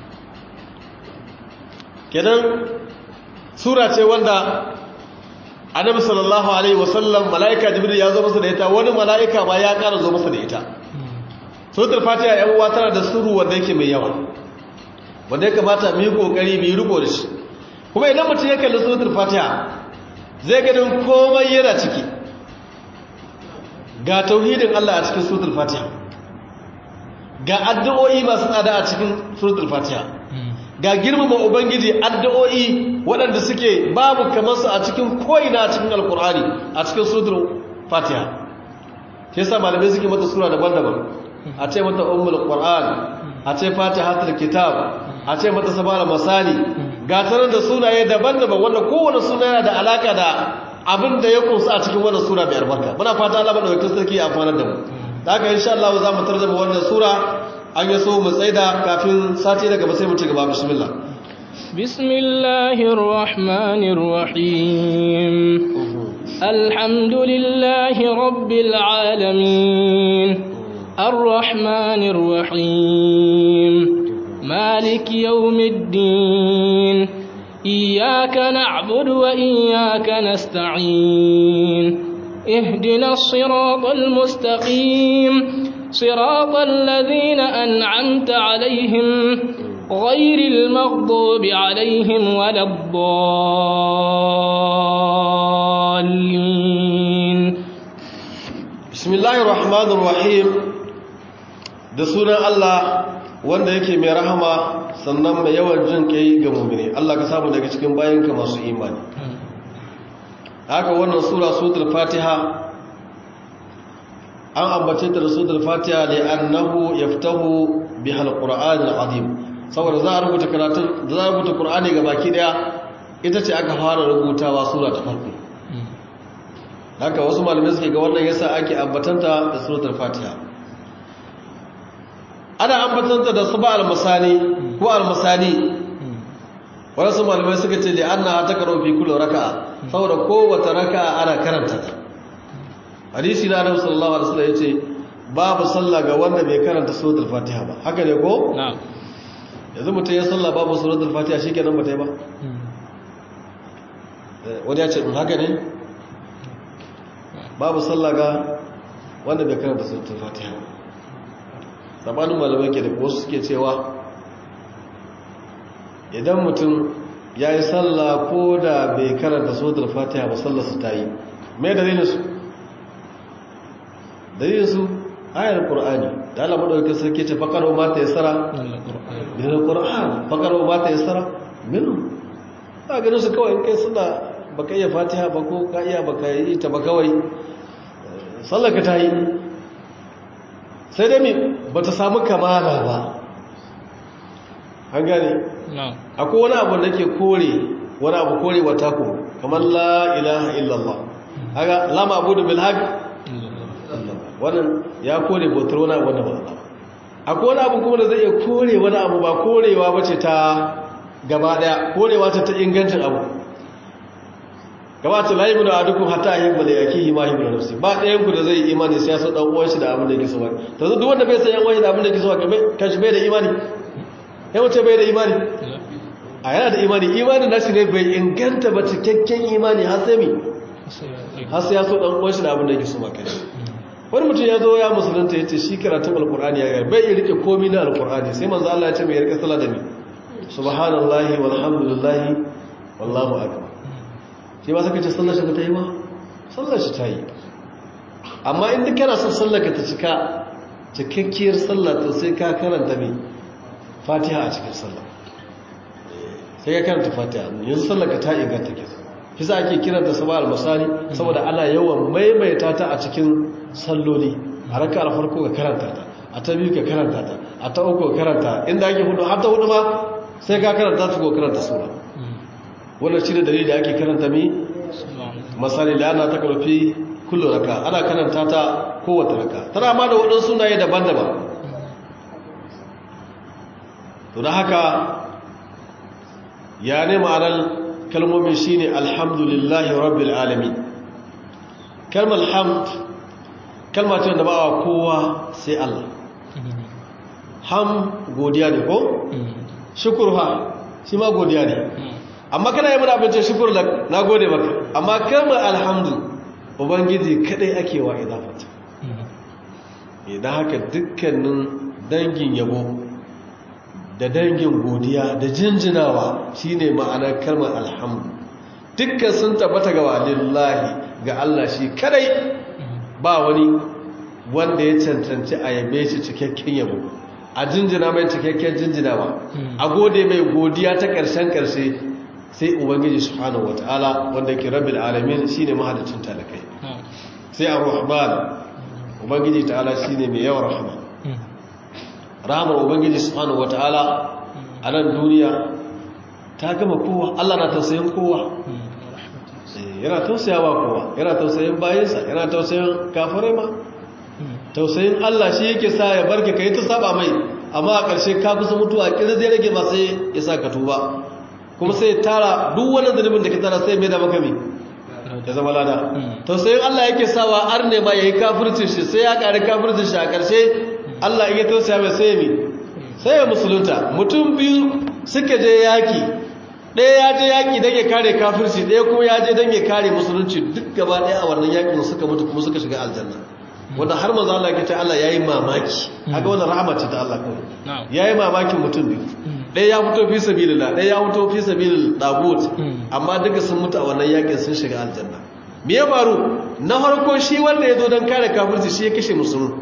kenan sura ce wanda annabi sallallahu alaihi wasallam mala'ika jibril ya zo masa da ita wani mala'ika ma ya ƙara zo masa da ita suratul fatiha yan uwa tana da suru wanda yake mai yawa wanda ya kamata mu yi kokari mu yi riko da shi kuma idan mutum ya kalli suratul fatiha zai ganin komai yana ciki ga tauhidin Allah a cikin suratul fatiha ga addu'o'i masu tsada a cikin suratul fatiha ga girmama ubangiji addu'o'i waɗanda suke babu kamar su a cikin ko'ina a cikin alkur'ani a cikin suratul fatiha ke sa malamai suke mata sura daban-daban a ce mata ummul qur'an a ce fatihatul kitab a ce mata sabara masali ga tarar da sunaye daban-daban wanda kowane suna yana da alaka da abin da ya kunsa a cikin wannan sura mai albarka muna fata Allah madaukakin sarki ya amfana da mu da haka insha Allah za mu tarjuma wannan sura an yi so mu tsaida kafin sati daga sai mu ci gaba bismillah bismillahir rahmanir rahim alhamdulillahi rabbil alamin arrahmanir rahim مالك يوم الدين إياك نعبد وإياك نستعين اهدنا الصراط المستقيم صراط الذين أنعمت عليهم غير المغضوب عليهم ولا الضالين بسم الله الرحمن الرحيم da sunan Allah wanda yake mai rahama sannan mai yawan jin kai ga mummune Allah ka samu daga cikin bayanka masu imani haka wannan sura suratul fatiha an ambace ta da suratul fatiha li annahu yaftahu biha alquran alazim saboda za a rubuta karatun za a rubuta qur'ani ga baki daya ita ce aka fara rubutawa sura ta farko haka wasu malamai suke ga wannan yasa ake ambatanta da suratul fatiha ana ambatanta da su ba almasani ko almasani wasu malamai suka ce li'anna ta karo fi kullu raka'a saboda kowace raka'a ana karanta ta hadisi na Annabi sallallahu alaihi wasallam yace babu sallah ga wanda bai karanta suratul fatiha ba haka ne ko na'am yanzu mutum ya sallah babu suratul fatiha shikenan ba ta yi ba wani ya ce in haka ne babu sallah ga wanda bai karanta suratul fatiha ba sabanin malamai ke da wasu suke cewa idan mutum ya yi sallah ko da bai karanta suratul fatiha ba sallarsa ta yi mai dalilinsu dalilinsu ayar qur'ani da Allah madaukakin sarki ce faqaru ma ta yassara min alquran faqaru ma ta yassara min ba ganin su kawai in kai suna baka iya fatiha ba ko ka iya baka yi ta ba kawai sallar ka ta yi sai dai ba ta samu kamala ba an gane akwai wani abu da ke kore wani abu kore wata ku kamar la ilaha illallah haka lama abu da bilhaq wannan ya kore bautar wani abu da ba akwai wani abu kuma da zai iya kore wani abu ba korewa ba ce ta gaba daya korewa ta ta ingancin abu gaba ta layi da adukun hata a hibbala ya ki hima hibbala nafsi ba ɗayan ku da zai imani sai ya so ɗan uwan shi da abin da yake so ba ta zo duk wanda bai san yan uwan shi da abin da yake so ba kan shi bai da imani ya wuce bai da imani a yana da imani imanin nashi ne bai inganta ba cikakken imani har sai mi har sai ya so ɗan uwan shi da abin da yake so ba kai wani mutum ya zo ya musulunta ya ce shi karatun alkur'ani ya gari bai iya rike komi na alkur'ani sai manzo Allah ya ce mai rike sallah da ni subhanallahi walhamdulillahi wallahu akbar sai ba saka ce sallar shi ba ta yi ba sallar shi ta yi amma inda kana son sallar ka ta cika cikakkiyar sallar to sai ka karanta mai fatiha a cikin sallar sai ka karanta fatiha yanzu sallar ka ta inganta ke kisa ake kiranta sabah al-masani saboda ana yawan maimaita ta a cikin salloli a raka a farko ka karanta ta a ta biyu ka karanta ta a ta uku ka karanta inda ake hudu har ta hudu ma sai ka karanta ta ko karanta sura wannan shi da dalili da ake karanta mi misali da ana ta karfi kullu raka ana karanta ta kowace raka tana ma da waɗansu sunaye daban-daban to da haka ya ne ma'anar kalmomin shi ne alhamdulillahi rabbil alamin kalmar hamd kalma ce wanda ba wa kowa sai Allah ham godiya ne ko shukur ha shi ma godiya ne amma kana yi mana abincin shukur na gode maka amma kalmar alhamdu ubangiji kadai ake wa idafata idan haka dukkanin dangin yabo da dangin godiya da jinjinawa shine ma'anar kalmar alhamdu dukkan sun tabbata ga walillahi ga Allah shi kadai ba wani wanda ya cancanci a yabe shi cikakken yabo a jinjina mai cikakken jinjinawa a gode mai godiya ta ƙarshen ƙarshe sai ubangiji subhanahu wataala wanda yake rabbil alamin shine mahalicin talakai sai ar-rahman ubangiji ta'ala shine mai yawan rahama rahamar ubangiji subhanahu wataala a nan duniya ta gama kowa Allah na tausayin kowa yana tausayawa kowa yana tausayin bayansa yana tausayin kafirai ma tausayin Allah shi yake sa ya barke kai ta saba mai amma a ƙarshe ka kusa mutuwa kira zai rage ba sai ya sa ka tuba kuma sai tara duk wani zunubin da ka tara sai mai da maka mai ya zama lada tausayin Allah yake sawa ar ne ma yayi kafircin shi sai ya ƙari kafircin shi a ƙarshe Allah in ya tausaya mai sai mi sai ya musulunta mutum biyu suka je yaki ɗaya ya je yaki don ya kare kafirci ɗaya kuma ya je don ya kare musulunci duk gaba ɗaya a wannan yakin suka mutu kuma suka shiga aljanna wanda har maza Allah ya ce Allah yayi mamaki haka wannan rahama ce ta Allah kawai yayi mamakin mutum biyu ɗaya ya fito fi sabilillah ɗaya ya fito fi sabilil dagut amma duka sun mutu a wannan yakin sun shiga aljanna me ya faru na farko shi wanda ya zo don kare kafirci shi ya kashe musulmi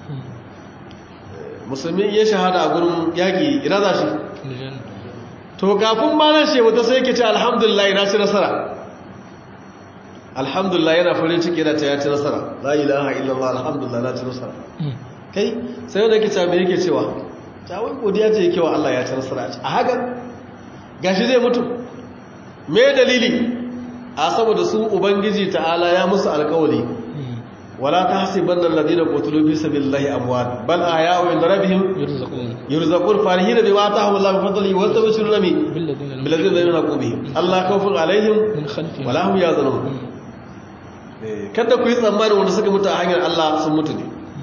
musulmi ya shahada a gurin yaƙi ina za shi to kafin ma nan shi wata sai ke ce alhamdulillah na ci nasara alhamdulillah yana farin ciki yana ta ya ci nasara la ilaha illallah alhamdulillah na ci nasara kai sai wanda ke ce me yake cewa ta wai godiya ce yake wa Allah ya ci nasara a haka gashi zai mutu me dalili a saboda su ubangiji ta'ala ya musu alkawari wala tahsibanna alladhina qutilu fi sabilillahi amwat bal ahya'u 'inda rabbihim yurzaqun yurzaqun farihina bima atahum Allah min fadlihi wa tabshiruna bi billadhina billadhina la yunqu bihim Allah khawfun alaihim min khalfihim wala hum yazunun Eh, kada ku yi tsammanin wanda suka mutu a hanyar Allah sun mutu ne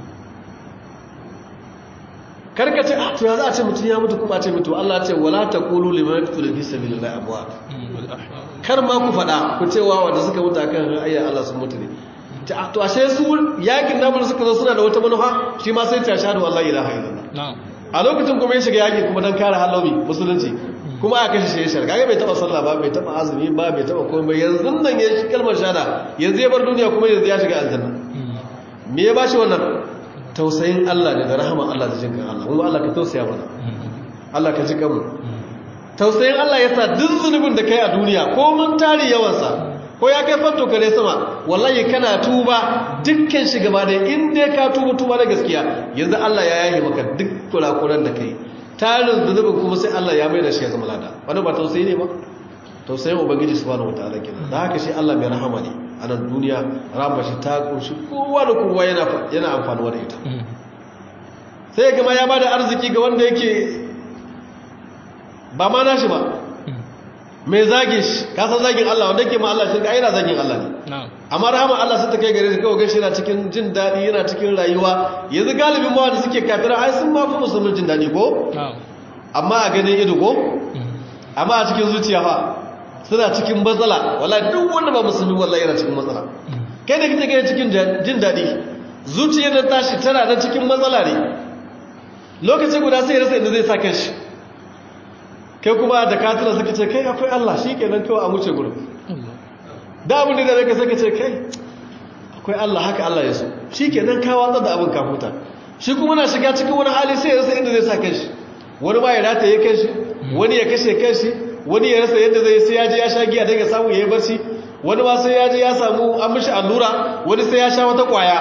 karka ce a to ya za a ce mutum ya mutu kuma a ce mutu Allah ce wala taqulu liman yaqtulu fi sabilillahi amwat wal ahya kar ma ku faɗa ku cewa wanda suka mutu akan ayyar Allah sun mutu ne Ta- to ashe su yakin namu da suka zo suna da wata manufa shi ma sai ta shahadu wallahi ilaha illallah na'am a lokacin kuma ya shiga yaki kuma dan kare halawi musulunci kuma aka kashe shi ya shirka kaga bai taba sallah ba bai taba azumi ba bai taba komai ba yanzu nan ya shi kalmar shahada yanzu ya bar duniya kuma yanzu ya shiga aljanna me ya bashi wannan tausayin Allah ne da rahama Allah da jinkan Allah kuma Allah ka tausaya mana Allah ka ji kanmu tausayin Allah ya sa duk zunubin da kai a duniya ko mun tari yawansa ko ya kai fatto kare sama wallahi kana tuba dukkan shi gaba da in dai ka tuba tuba na gaskiya yanzu Allah ya yaye maka duk kurakuran da kai tarin zunubin kuma sai Allah ya mai da shi ya zama lada wani ba tausayi ne ba tausayin ubangiji subhanahu wataala kenan da haka shi Allah mai rahama ne a nan duniya rahama shi ta kunshi kowa da kowa yana yana amfanuwa da ita sai gama ya bada arziki ga wanda yake ba ma nashi ba mai zage shi kasan zagin Allah wanda yake ma Allah shirka ai yana zagin Allah ne na'am amma rahama Allah sai ta kai gare shi kawai gashi yana cikin jin daɗi yana cikin rayuwa yanzu galibin ma wanda suke kafira ai sun ma fi musulmin jin daɗi ko na'am amma a ganin ido ko amma a cikin zuciya fa suna cikin matsala wallahi duk wanda ba musulmi wallahi yana cikin matsala kai da kake gani cikin jin daɗi zuciyar da tashi tana nan cikin matsala ne lokaci guda sai ya rasa inda zai sa kanshi kai kuma da katira suka ce kai akwai Allah shi kenan kawai a wuce gurin Allah da abin da zai suka ce kai akwai Allah haka Allah ya so shi kenan ka watsa da abin ka huta shi kuma na shiga cikin wani hali sai ya rasa inda zai sa kanshi wani ma ya rata ya kanshi wani ya kashe kanshi wani ya rasa yadda zai sai ya je ya sha giya don ya samu ya yi barci wani ma sai ya je ya samu an mishi allura wani sai ya sha wata kwaya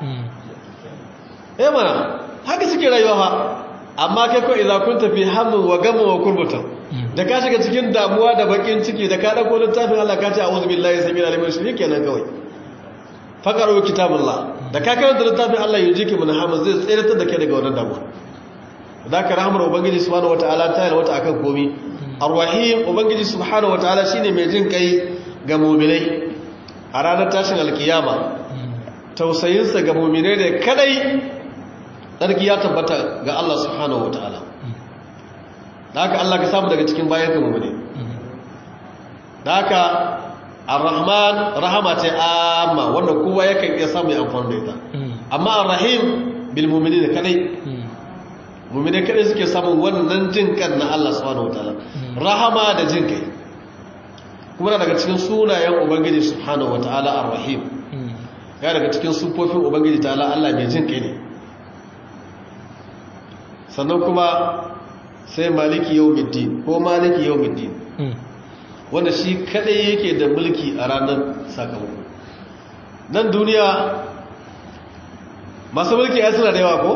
eh mana haka suke rayuwa fa amma kai ko idza kunta fi hammin wa gammin wa kurbatan da ka shiga cikin damuwa da bakin ciki da ka dauko littafin Allah ka ce a'udhu billahi samil alim shi kenan kawai faqaru kitabullah da ka karanta littafin Allah yujiki min hammin zai tsiratar da kai daga wannan damuwa da ka rahmar ubangiji subhanahu wataala ta yi wata akan komi arrahim ubangiji subhanahu wataala shine mai jin kai ga mu'minai a ranar tashin alkiyama tausayinsa ga mu'minai ne kadai tsarki ya tabbata ga Allah subhanahu wataala da haka Allah ka samu daga cikin bayan kama ne da haka ar-rahman rahama ce amma wanda kowa yakan iya samu ya amfani da ita amma ar-rahim bil mu'minin kadai mu'mini kadai suke samun wannan jin kan na Allah subhanahu wataala rahama da jin kai kuma na daga cikin sunayen ubangiji subhanahu wataala ar-rahim ya daga cikin sufofin ubangiji ta'ala Allah mai jin kai ne sannan kuma sai maliki yawmiddin ko maliki yawmiddin wanda shi kadai yake da mulki a ranar sakamako nan duniya masu mulki ya suna da yawa ko?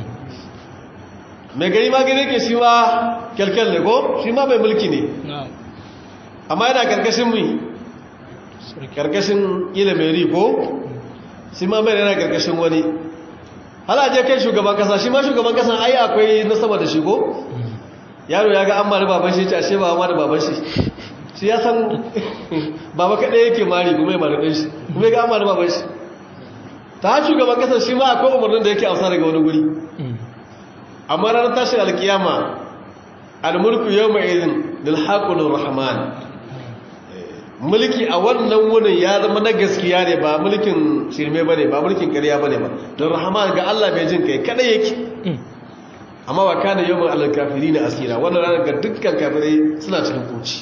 mai gari ma gani ke shi ma kyalkyal ne ko? shi ma mai mulki ne amma yana karkashin mu karkashin ilimeri ko? shi ma mai yana karkashin wani halaje kai shugaban kasa shi ma shugaban kasa ai akwai na sama da shi ko? yaro ya ga an mara baban shi ce ashe ba ma da baban shi shi ya san baba kaɗai yake mari kuma ya mari ɗanshi kuma ya ga amma da baban shi ta shugaban kasar shi ma akwai umarnin da yake amsa daga wani guri amma ranar tashin alkiyama almulku yau mai izin lilhaƙunin rahman mulki a wannan wunin ya zama na gaskiya ne ba mulkin shirme ba ne ba mulkin ƙarya ba ne ba don rahman ga allah mai jin kai kaɗai yake amma wa kana yau mai alkafiri na asira wannan ranar ga dukkan kafirai suna cikin kuci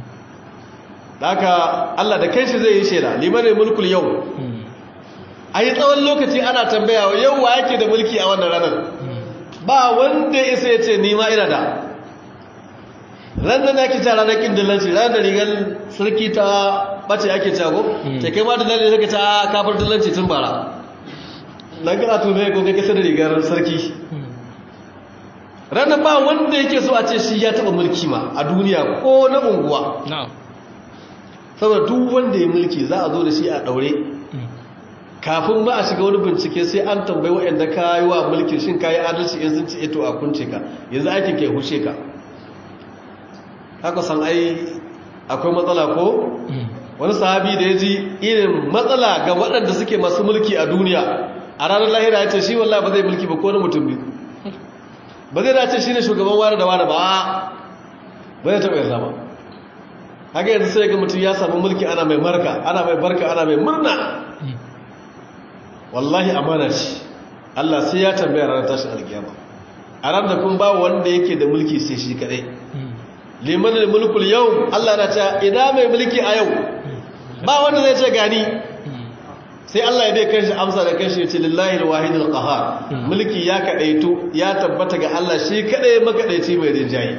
haka Allah da kanshi zai yi shela limanin mulkul yau a yi tsawon lokaci ana tambaya yau wa yake da mulki a wannan ranar ba wanda isa ya ce nima ina da ranar da ake ta ranar kin dillanci ranar da rigar sarki ta bace ake cago ta kai ma dillanci suka ta kafar dillanci tun bara nan kana tume ko kai kasa da rigar sarki ranar ba wanda yake so a ce shi ya taba mulki ma a duniya ko na unguwa saboda duk wanda ya mulki za a zo da shi a daure kafin ba a shiga wani bincike sai an tambayi waɗanda ka yi wa mulkin shin ka yi adalci in sun ci ito a kunce ka yanzu aikin ke hushe ka haka san ai akwai matsala ko wani sahabi da ya ji irin matsala ga waɗanda suke masu mulki a duniya a ranar lahira ya ce shi wallah ba zai mulki ba ko na mutum biyu ba zai dace shi ne shugaban wani da wani ba ba zai taɓa yarda ba haka yanzu sai ga mutum ya samu mulki ana mai marka ana mai barka ana mai murna wallahi amana ce Allah sai ya tambaya ranar tashin alkiyama a ran da kun ba wanda yake da mulki sai shi kadai liman mulkul yau Allah na ta ina mai mulki a yau ba wanda zai ce gani sai Allah ya bai kanshi amsa da kanshi ya ce lillahi alwahidul qahar mulki ya kadaitu ya tabbata ga Allah shi kadai makadaici mai rinjaye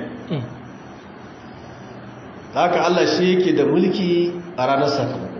haka Allah shi yake da mulki a ranar sakamako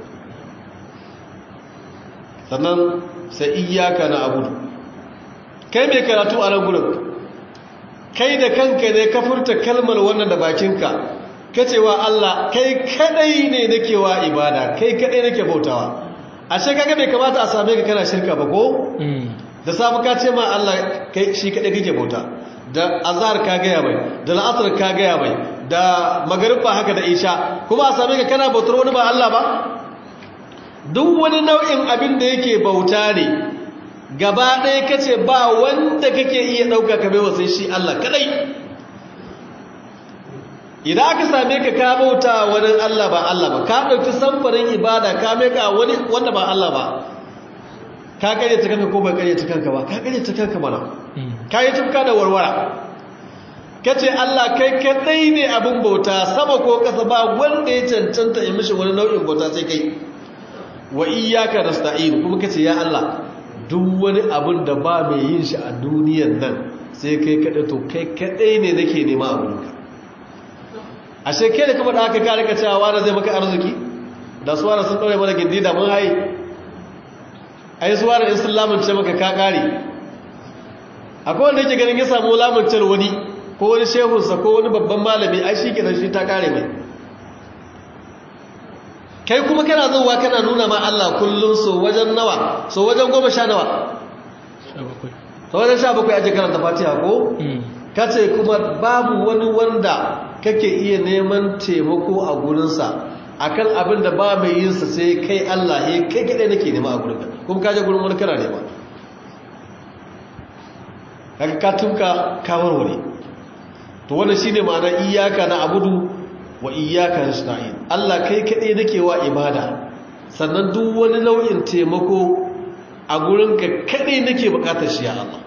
sannan sai iyaka na abudu kai mai karatu a nan gudun kai da kanka ne ka furta kalmar wannan da bakinka ka cewa Allah kai kadai ne nake wa ibada kai kadai nake bautawa ashe kaga bai kamata a same ka kana shirka ba ko da sabu ka ce ma Allah kai shi kadai kake bauta da azhar ka gaya mai da la'asar ka gaya mai da magariba haka da isha kuma a same ka kana bautar wani ba Allah ba duk wani nau'in abin da yake bauta ne gaba ɗaya kace ba wanda kake iya ɗauka ka baiwa sai shi Allah kadai idan aka same ka ka bauta wani Allah ba Allah ba ka ɗauki samfarin ibada ka meka wani wanda ba Allah ba ka kare ta kanka ko ba kare ta kanka ba ka kare ta kanka mana ka yi tufka da warwara kace Allah kai kadai ne abin bauta sama ko kasa ba wanda ya cancanta ya mishi wani nau'in bauta sai kai wa iyyaka nasta'in kuma kace ya Allah duk wani abin da ba mai yin shi a duniyar nan sai kai kadai to kai kadai ne nake nema abinka ashe kai da kuma da aka kare ka cewa wani zai maka arziki da suwara sun ɗaure mana gindi da mun haye ai suwara in sun lamunce maka ka kare akwai wanda yake ganin ya samu lamuncar wani ko wani shehunsa ko wani babban malami ai shi kenan shi ta kare mai kai kuma kana zuwa kana nuna ma Allah kullum so wajen nawa so wajen goma sha nawa so wajen sha bakwai ake karanta fatiha ko kace kuma babu wani wanda kake iya neman taimako a gurinsa akan abin da ba mai yin sa sai kai Allah he kai kadai nake nema a gurinka kuma kaje gurin wani kana nema kaga ka tunka ka warware to wannan shine ma'anar iyyaka na abudu wa iyyaka nasta'in Allah kai kadai nake wa ibada sannan duk wani nau'in taimako a gurinka kadai nake bukatar shi ya Allah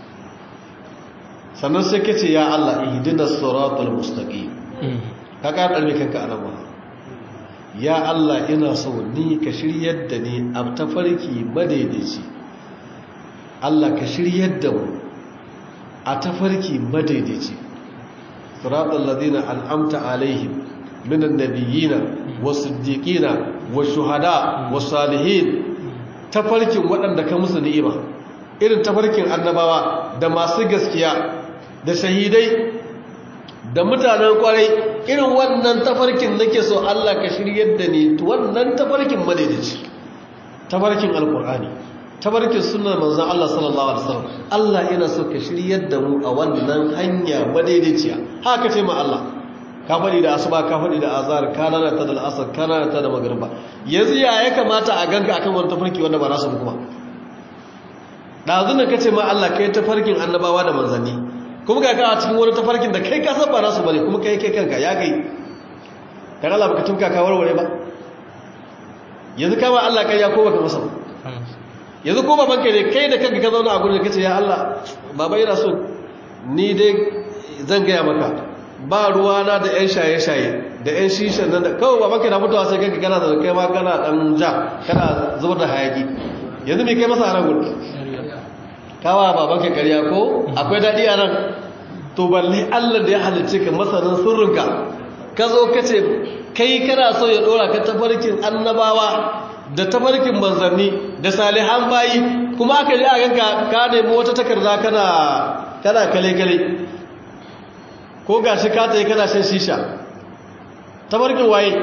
sannan sai kace ya Allah ihdinas siratal mustaqim ka ka dalme kanka anan ba ya Allah ina so ni ka shiryar da ni a tafarki madaidaici Allah ka shiryar da mu a tafarki madaidaici siratal ladina an'amta alaihim minan nabiyina was-siddiqina wash-shuhada was-salihin tafarkin waɗanda ka musu ni'ima irin tafarkin annabawa da masu gaskiya da shahidai da mutanen kwarai irin wannan tafarkin nake so Allah ka shiryar da ni wannan tafarkin madaidaici tafarkin alkur'ani tafarkin sunnar manzon Allah sallallahu alaihi wasallam Allah ina so ka shiryar da mu a wannan hanya madaidaiciya haka ce ma Allah ka faɗi da asuba ka faɗi da azhar ka lalata da al'asar ka lalata da magriba yanzu ya ya kamata a ganka akan wani tafarki wanda ba nasu kuma ɗazu ne kace ma Allah kai tafarkin annabawa da manzanni kuma ga ka a cikin wani tafarkin da kai ka san ba nasu bane kuma kai kai kanka ya kai dan Allah baka tunka ka warware ba yanzu ka ba Allah kai ya ko baka masa ba yanzu ko babanka ne kai da kanka ka zauna a gurin da kace ya Allah baba yana so ni dai zan gaya maka ba ruwana da yan shaye-shaye da yan shishan nan da kawai babanka na mutuwa sai kanka kana da kai ma kana dan ja kana zubar da hayaki yanzu me kai masa a nan gurin kawa babanka ƙarya ko akwai daɗi a nan to balle Allah da ya halicce ka masanin sirrinka ka zo ka ce kai kana so ya ɗora ka tafarkin annabawa da tafarkin manzanni da salihan bayi kuma aka ji a ganka ka nemi wata takarda kana kana kale-kale ko gashi ka tsaye kana shan shisha tafarkin waye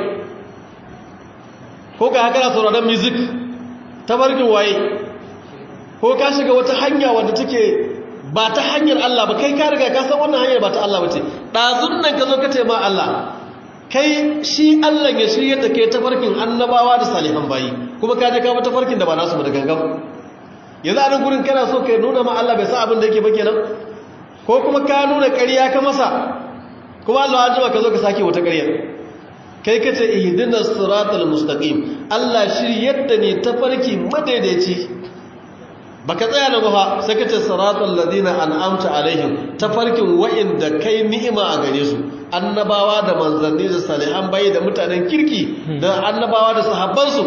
ko ga haka na sauraron music tafarkin waye ko ka shiga wata hanya wadda take ba ta hanyar Allah ba kai ka riga ka san wannan hanyar ba ta Allah ba ce ɗazun nan ka zo ka ce ma Allah kai shi Allah ya shirya da kai tafarkin annabawa da salihan bayi kuma ka je ka bi tafarkin da ba nasu ba da gangan yanzu a nan gurin kana so ka nuna ma Allah bai sa abin da yake ba kenan ko kuma ka nuna ƙarya ka masa kuma Allah ya jima ka zo ka sake wata ƙarya kai kace ihdinas siratal mustaqim Allah shiryar da ni tafarki madaidaici baka tsaya na ba sai kace siratal ladina an'amta alaihim tafarkin wa'inda kai ni'ima a gare su annabawa da manzanni da salihan bayi da mutanen kirki da annabawa da sahabbansu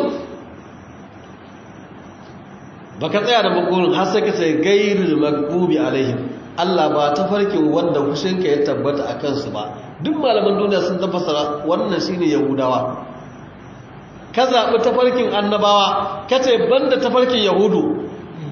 baka tsaya da magurin har sai kace gairul magbubi alaihim Allah ba tafarkin wanda kushinka ya tabbata a kansu ba duk malaman duniya sun tafasara wannan shine yahudawa ka zaɓi tafarkin annabawa ka ce banda tafarkin yahudu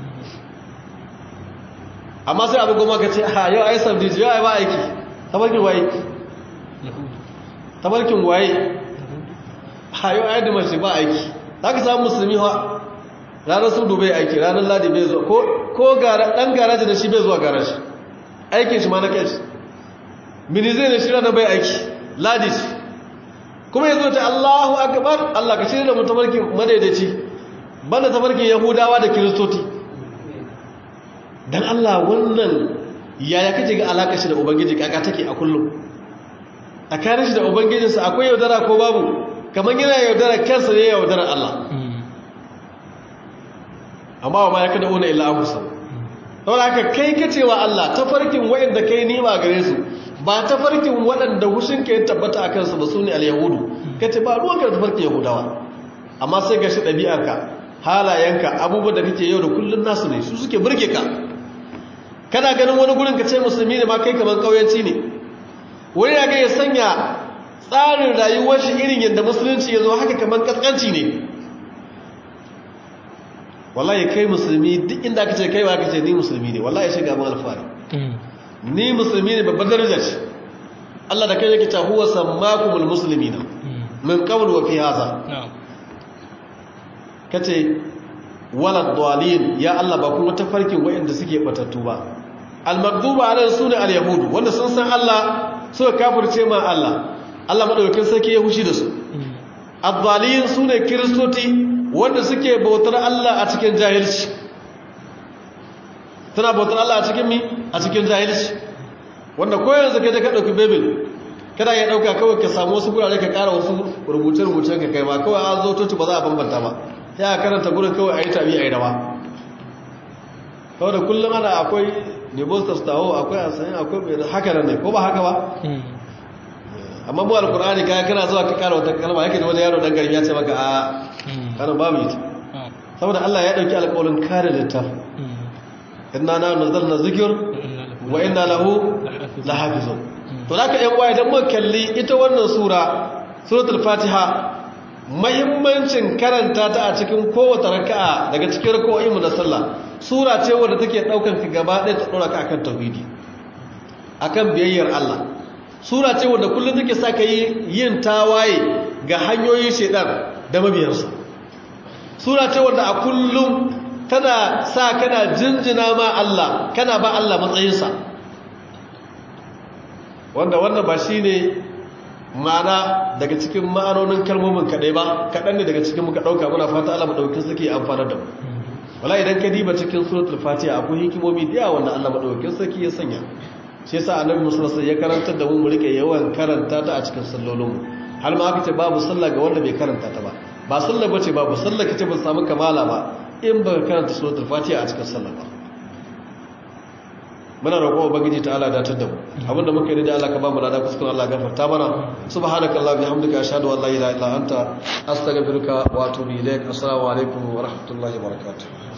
amma sai abu goma ka ce a yau ai sabdi yau ai ba aiki tafarkin waye tafarkin waye a yau ai da mace ba aiki za ka samu musulmi ha ranar sun dubai aiki ranar ladi bai zuwa ko ɗan garaji da shi bai zuwa garaji aikin shi ma na kai shi mini zai ne shi ranar bai aiki ladi shi kuma ya zo ta allahu akbar allah ka shirya da mu tafarkin madaidaici banda tafarkin yahudawa da kiristoti don allah wannan yaya kace ga alaƙa shi da ubangiji kaka take a kullum tsakanin shi da ubangijinsa akwai yaudara ko babu kamar yana yaudara kansa ne yaudara allah amma wa ma ya kada una illa amusa saboda haka kai kacewa Allah tafarkin waɗanda kai nima gare su ba tafarkin waɗanda hushin ka ya tabbata akan su ba su ne al-yahudu kace ba ruwan ka tafarkin yahudawa amma sai ga shi ɗabi'arka halayenka abubuwan da kake yau da kullun nasu ne su suke burge ka kana ganin wani gurin ka ce musulmi ne ma kai kamar kauyanci ne wani ya ga ya sanya tsarin rayuwar shi irin yadda musulunci ya zo haka kamar kaskanci ne wallahi kai musulmi duk inda aka ce kai ba aka ce ni musulmi ne wallahi shiga mun alfari ni musulmi ne babbar daraja ce Allah da kai yake ta huwa sammakumul muslimina min qabl wa fi hadha kace wala dalin ya Allah ba kuma tafarkin wayanda suke batattu ba al-maghduba alayhi sunna al-yahud wanda sun san Allah suka kafirce ma Allah Allah madaukakin sarki ya hushi da su ad-dalin sune kristoti wanda suke bautar Allah a cikin jahilci tana bautar Allah a cikin mi a cikin jahilci wanda ko yanzu ka je ka dauki bible kada ya dauka kawai ka samu wasu gurare ka kara wasu rubuce rubuce ka kai ba kawai an zo toci ba za a bambanta ba ya karanta gurin kawai ayi tabi ayi rawa kawai da kullum ana akwai nebostas tawo akwai asayin akwai mai haka nan ne ko ba haka ba amma mu alkur'ani kaya kana zuwa ka kara wata kalma yake da wani yaro dan garin ya ce maka a kana babu ita saboda Allah ya dauki alƙawarin kare littaf inna na nazzalna zikr wa inna lahu lahafizun to zaka yan waye dan mun kalli ita wannan sura suratul fatiha muhimmancin karanta ta a cikin kowace raka'a daga cikin raka'o'in mu na sallah sura ce wadda take daukan ka gaba ɗaya ta dora ka akan tauhidi akan biyayyar Allah sura ce wadda kullum take sa ka yi yin tawaye ga hanyoyin shedan da mabiyansa sura ce wadda a kullum tana sa kana jinjina ma Allah kana ba Allah matsayinsa wanda wannan ba shi ne ma'ana daga cikin ma'anonin kalmomin kaɗai ba kaɗan ne daga cikin muka ɗauka muna fata Allah maɗaukin suke amfanar da mu wala idan ka diba cikin suratul fatiha akwai hikimomi da yawa wanda Allah maɗaukin sarki ya sanya shi yasa annabi musallallahu ya karantar da mu mu rike yawan karanta ta a cikin sallolinmu har ma aka ce babu sallah ga wanda bai karanta ta ba ba sallah bace babu sallah kace ba samu kamala ba in ba karanta suratul fatiha a cikin sallah ba muna roƙon ubangiji ta Allah datar da mu abinda muka yi da Allah ka ba mu lada kuskure Allah gafarta mana subhanakallah bihamdika ashhadu an la ilaha illa anta astaghfiruka wa atubu ilaik assalamu alaikum wa rahmatullahi wa barakatuh